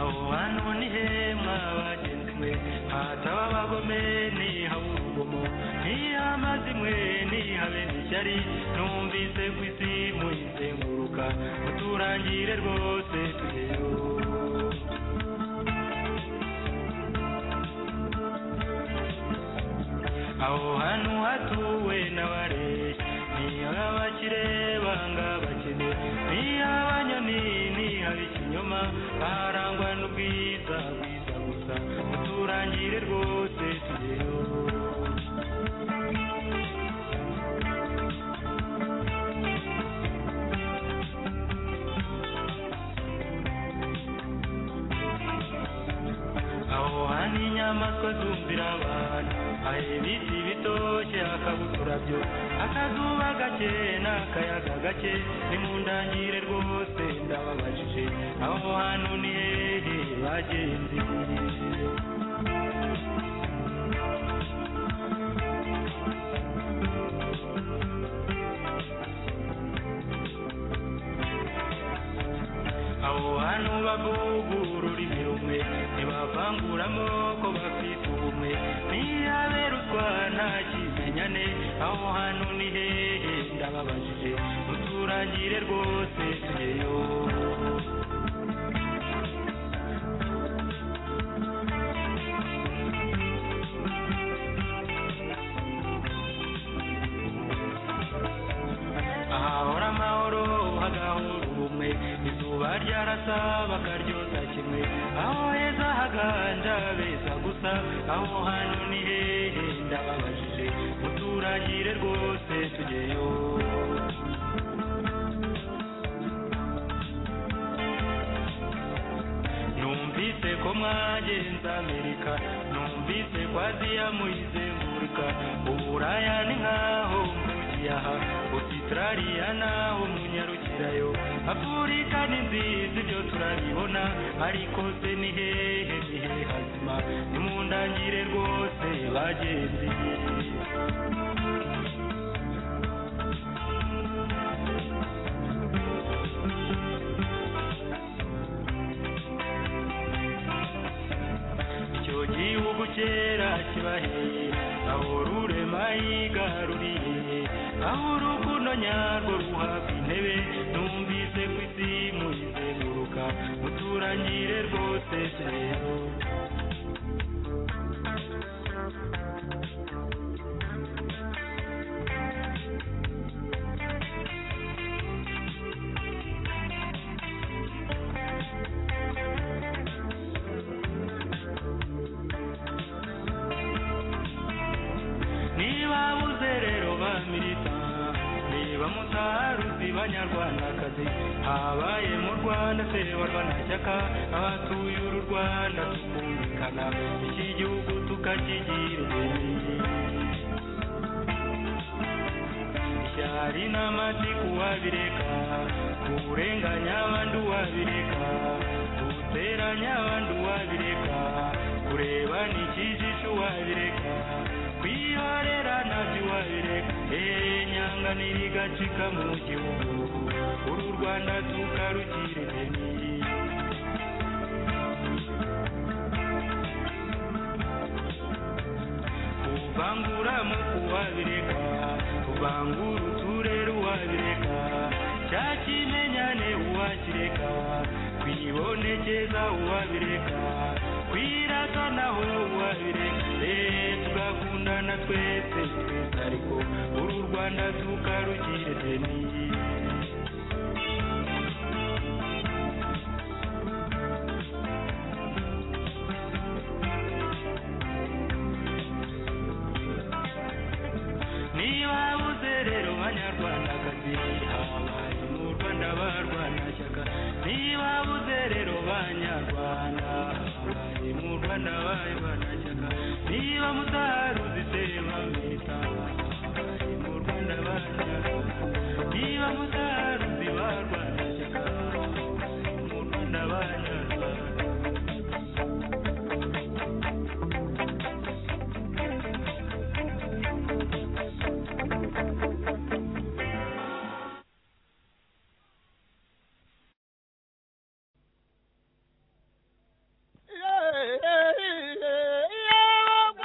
awanu ni hema wajenzi mwe hataba abagome nihabe urugomo ntihamaze mwe nihabe n'ishyari numvise ku isi muyizenguruka muturangire rwose tugeyo aho hantu hatuwe n'abareshya nihabe abakire banga abakene nihabe abanyoni nihabe ikinyoma harangwa n'ubwiza bwiza gusa muturangire rwose tugeyo aho hantu inyamaswa zumvira abantu hari ibiti bitoshye hakaba uturabyo akazuba gake n'akayaga gake ni mu ndangire rwose ndababajije aho hantu ni hehe bagenzi abo bantu bavugurura ururimi rumwe ntibavangura amoko bafite ubumwe ntiyaberuswa nta kimenyane aho hantu ni hehe ndababajije muturangire rwose tugeyo ahahora amahoro hagahora ubumwe izuba ryarasa bakaryota kimwe aho heza haganja beza gusa aho hantu ni hehe ndababajije muturangire rwose tugeyo numvise ko mwagenze amerika numvise ko aziya muyizengurika uburaya ni nkaho mvugiye aha ositarariya naho munyarukirayo afurika ni nziza ibyo turabibona ariko se ni hehe ni hehe hazima ni mu ndangire rwose bagenzi icyo gihugu kera kibaheye aho rurema yigaruriye aho urukundo nyarwo ruhabwa intebe numvise ku isi muyizenguruka muturangire rwose rero niba buze rero ba milita niba mutaruzi banyarwandakazi habaye mu rwanda se barwanashyaka abatuye uru rwanda tukumvikana iki gihugu tukakigira imbere ishyari n'amatiku wabireka kurenganya abandi wabireka guteranya abandi wabireka kurebana ikijisho wabireka kwihorera nabyo wabireka eee nyanga nirigacika mu gihugu uru rwanda tukarugira imbere kuvangura amoko wabireka kuvangura uturere uwabireka cya kimenyane uwakireka kwibonekeza uwabireka kwirata naho uwabireka eee tugakundana twese twese ariko uru rwanda tukarugire deni niba buze rero banyarwandakazi habaye mu rwanda barwanashyaka niba buze rero banyarwanda habaye mu rwanda barwanashyaka niba mutaruzi se bamwita habaye mu rwanda barwanashyaka niba mutaruzi barwanashyaka habaye mu rwanda barwanashyaka Yeah, yeah, yeah.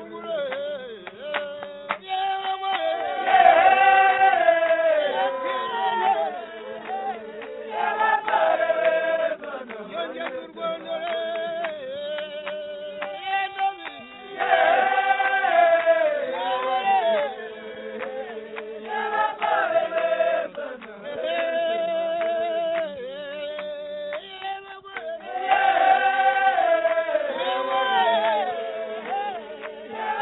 haruguru yewe yongera u rwanda Yeah.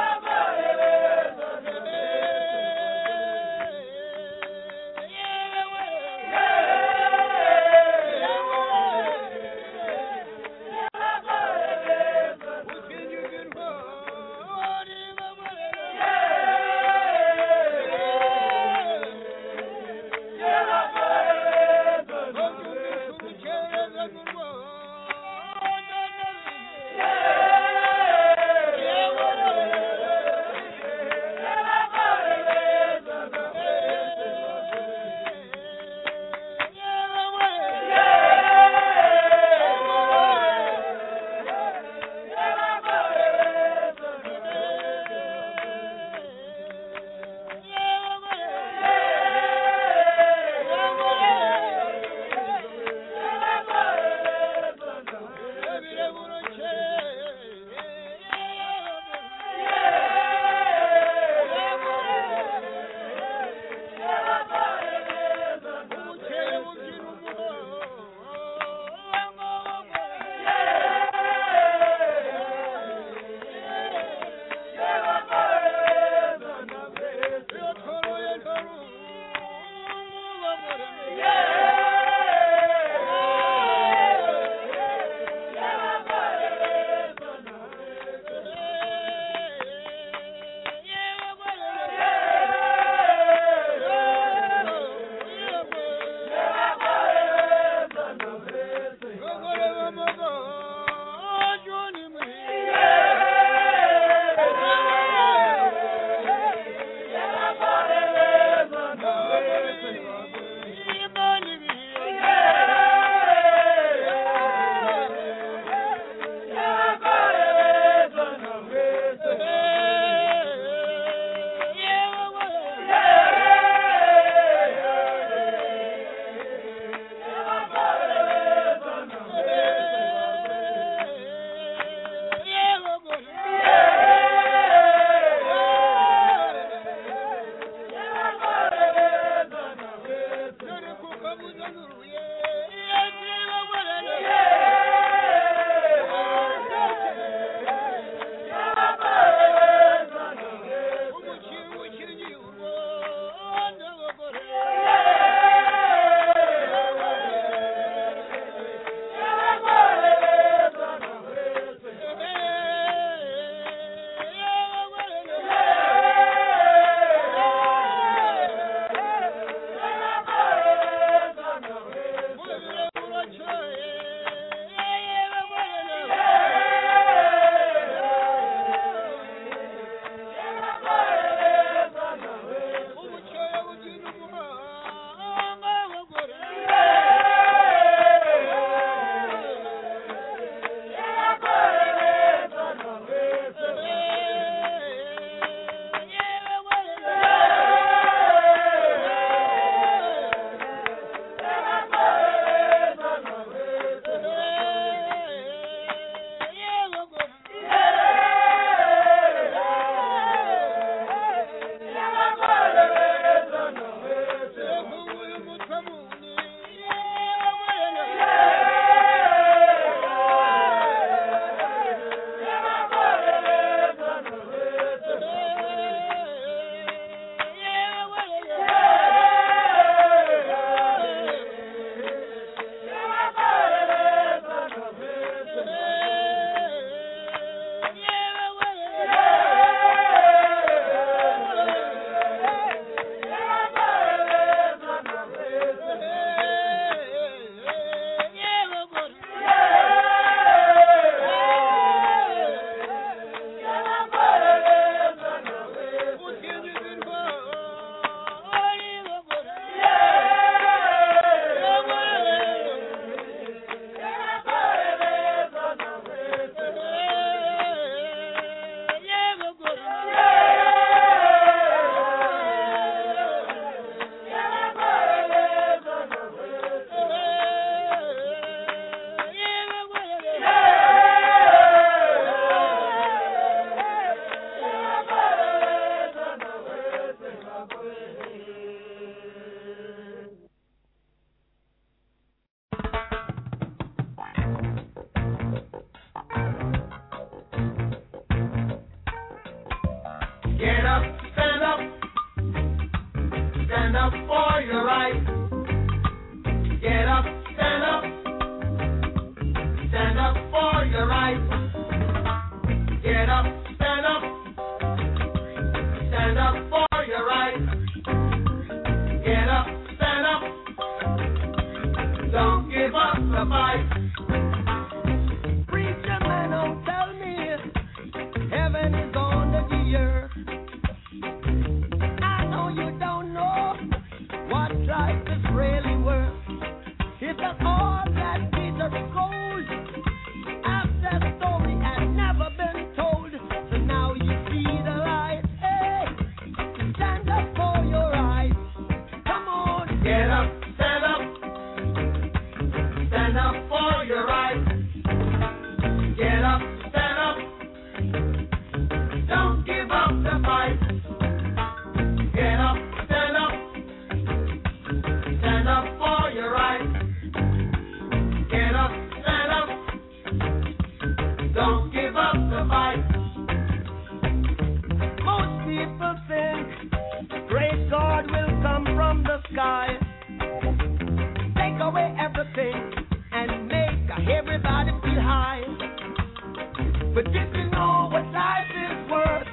But this is all what life is worth.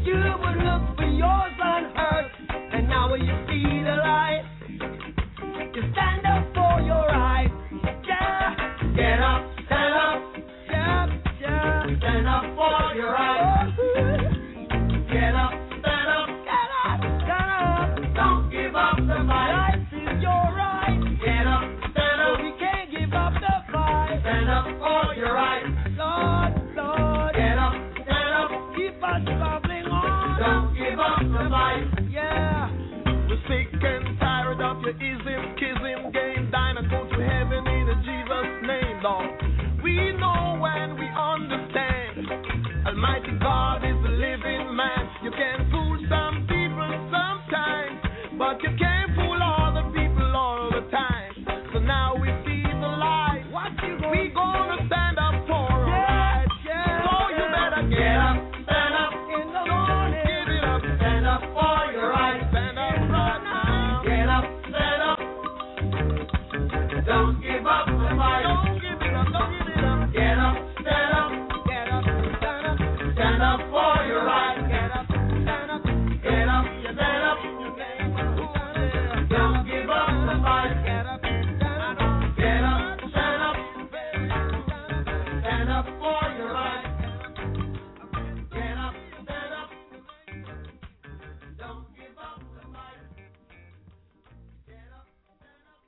You would look for yours unhurt, and now when you see the light, you stand up for your right. Yeah, get up, stand up, yeah, yeah. We stand up for your right. Get up, stand up, get up, get up. Don't give up the fight. Life is your right. Get up, stand up. You can't give up the fight. Stand up for your right. Lord, Lord. Get up, stand up. Keep us bubbling on. Don't give up the fight. Yeah. We're sick and tired of your ism, kism game. Dine and go to heaven in Jesus' name, Lord. We know and we understand. Almighty God is a living man. You can fool some people sometimes, but you can't fool all the people all the time. So now we see the light. What you gonna we gonna stand up for our right. So you better get up, stand up in the morning. Give it up, stand up for your right. Stand up right now. Get up, stand up. Don't give up the fight. Don't give it up, don't give it up. Get up, stand up. Get up, stand up. Stand up for your right. Get up, stand up. Get up, stand up. Don't give up the fight. Get up, stand up. Get up, stand up. Stand up for your right. Get up, stand up. Don't give up the fight. Get up, stand up.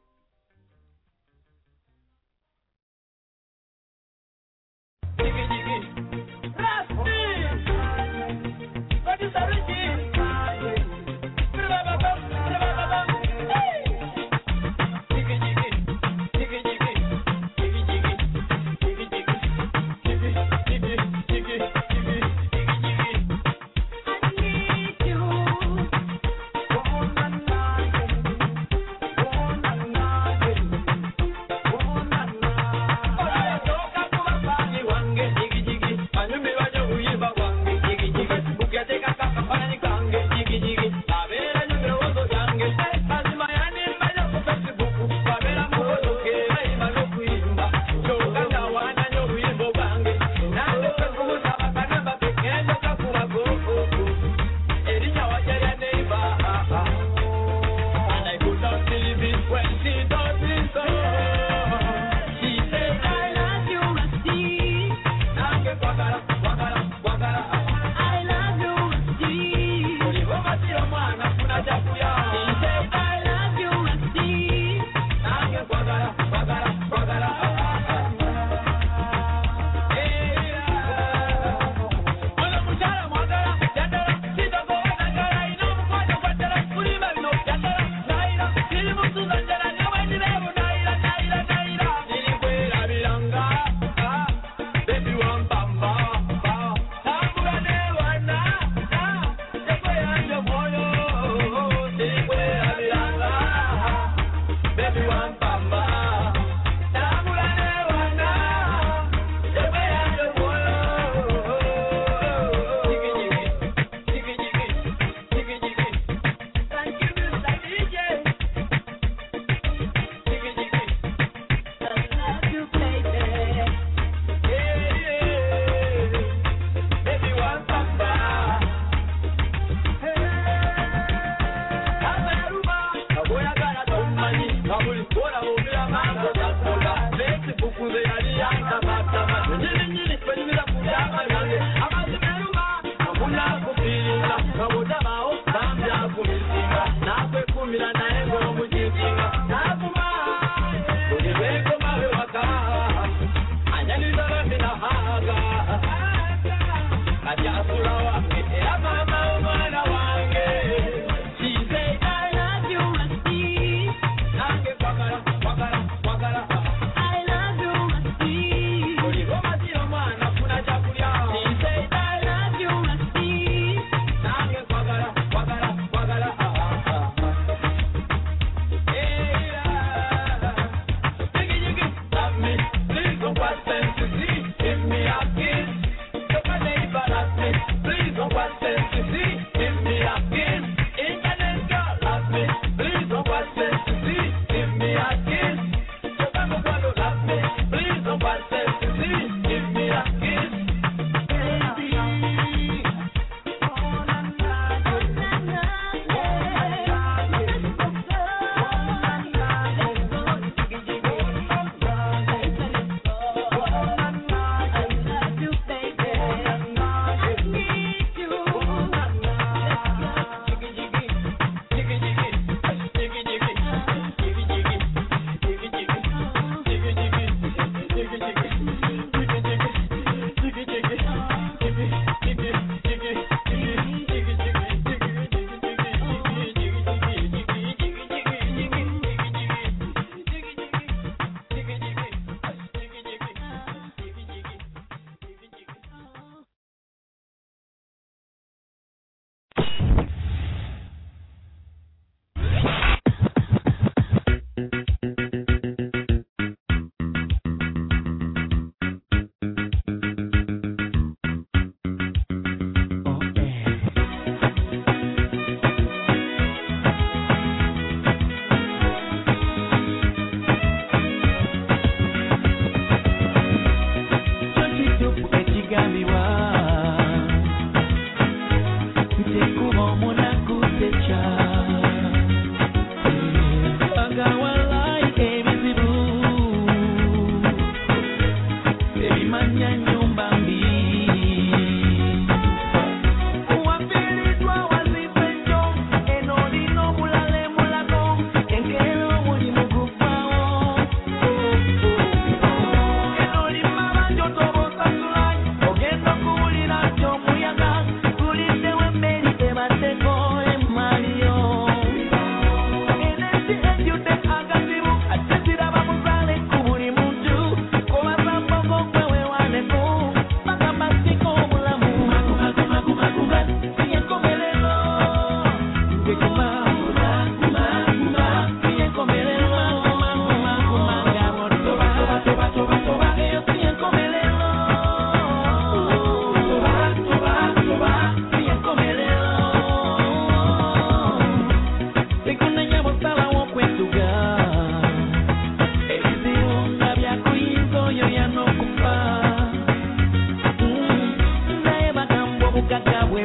Please don't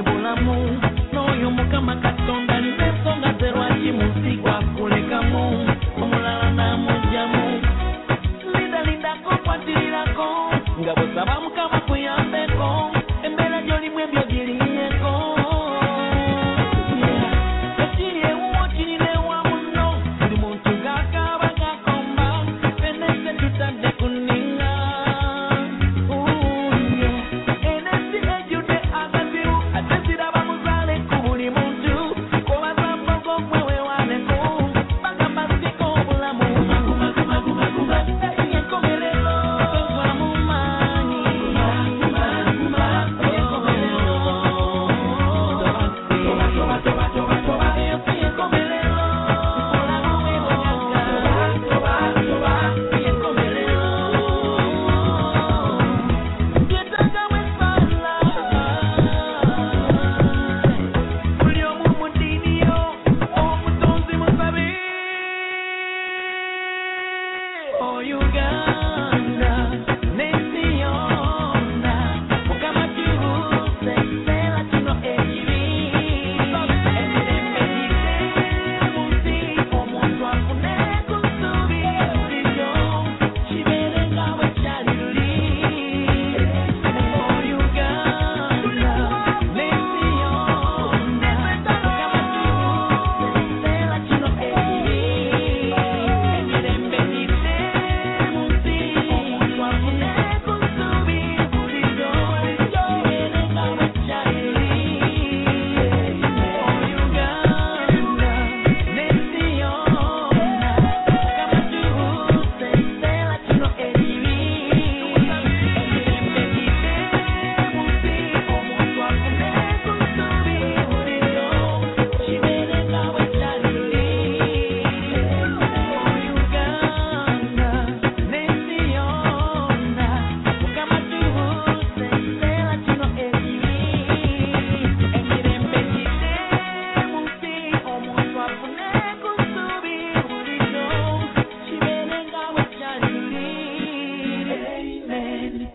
bulamu n'oyo mukama katonda nina ensonga zerwaki munsi gwakulekamu omulala n'amugyamu lindalindako kwatirirako nga bwesaba mukama kuyambeko embeera gy'olimu ebyo giriyeko ekiri ewuwo kirina ewa muno buli muntu gakaaba gakomba fenese tutadde kuninga enesi ejjudde agaziru ate ziraba muzaale ku buli muntu kobazambogo gwe wewaneko bagamba siko obulamu enkomerero tova mu maanyi buli omu mudiniyo omutonzi musabe o uganda n'ensi yonna mukama kiruse ekiseera kino ekibi emirembe gise mu nsi omuntu afune ku ssubi liryo kibeere nga bwe kyali luli o uganda n'ensi yonna mukama kiruse ekiseera kino ekibi emirembe gise mu nsi omuntu afune ku ssubi bulijjo kibeere nga bwe kyali luli o uganda n'ensi yonna mukama kiruse ekiseera kino ekibi emirembe gise mu nsi omuntu afune ku ssubi bulijjo kibeere nga bwe kyali luli Amen.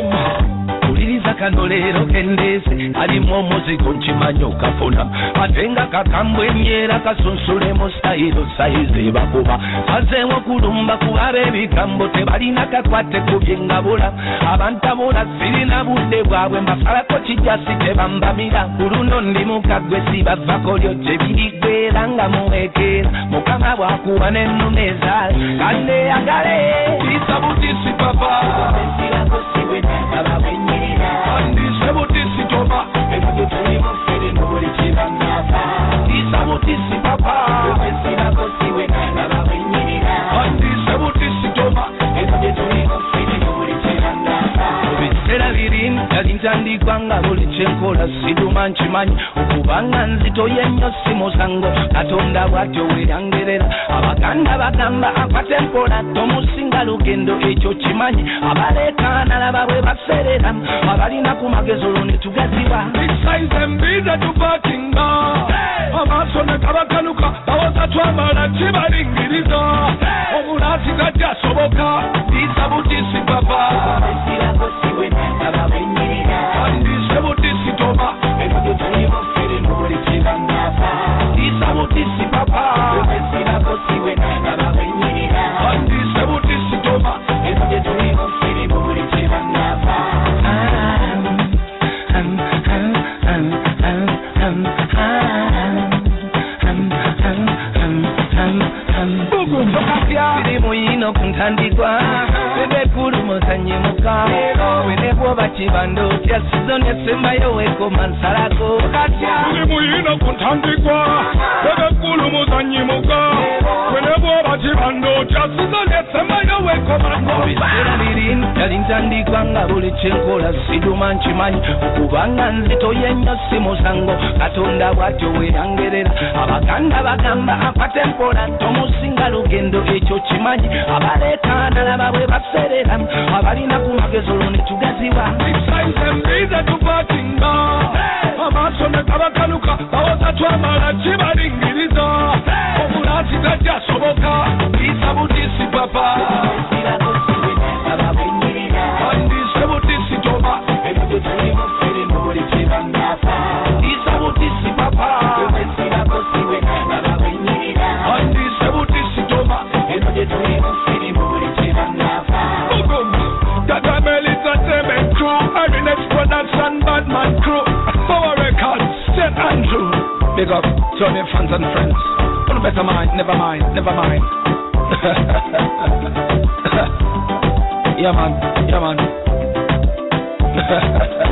mpuliriza kano leero kendeese alimu omuzigo nkimanyi okafuna ate nga kakambwe emyera kasunsulemu sayiro sayizi ebakuba azeewo kulumba kuba ab'ebigambo tebalina kakwate ku bye ngabula abantabula sirina budde bwabwe mbasalako kijasi tebambamira ku luno ndi mukagwe sibavako lyo gye biriggwera nga muwekeera mukama bwakuba n'ennuma ezaale kandeyagale isabutisi papa andise butisi toba isabutisi papa andise butisi toba ebiseera biri nali ntandikwa nga buli kyenkola siduma nkimanyi okubanga nzitoyo ennyo si musango katonda bwatyo werangerera abaganda bagamba akwata empola tomusinga lugendo ekyo kimanyi abaleekaanala babwe baserera abalina ku magezi olwo ne tugaziba saize mbize tupakinga amaaso ne gabakaluka bawoza twamala kibalingiriza omulaasi gajjasoboka biisa butisi papa andise butisi toba biisa butisi papa andise butisi toba biri muyino ku ntandikwa wenekulumusanye muka wenebwoba kibandotya sizo nesembayo wekoma nsalako tuli muyino ku ntandikwa webekkulu muzanyimuka wenebwoba kibandotya sizo nesemayo wekomango era biri nali ntandikwa nga buli kyenkola siduma nkimanyi okubanga nzitoyo ennyo si musango katonda bwatyo werangerera abaganda bagamba akwata empola tomusinga lugendo ekyo kimanyi abaleekaanala babwe baserera abalina ku magezi olwo ne tugaziwa saize mbize tupakinga amaaso ne gabakaluka bawoza kibalingiriza obula kitajjasoboka biyisa butisi papa bandise butisi toba biyisa butisi papa bandise butisi toba Bugum, Gagamel is a demon crew, Arinex Production, Badman crew, Power Records, St. Andrew. Big up to all their fans and friends. On better mind, never mind, never mind. yeah man, yeah man.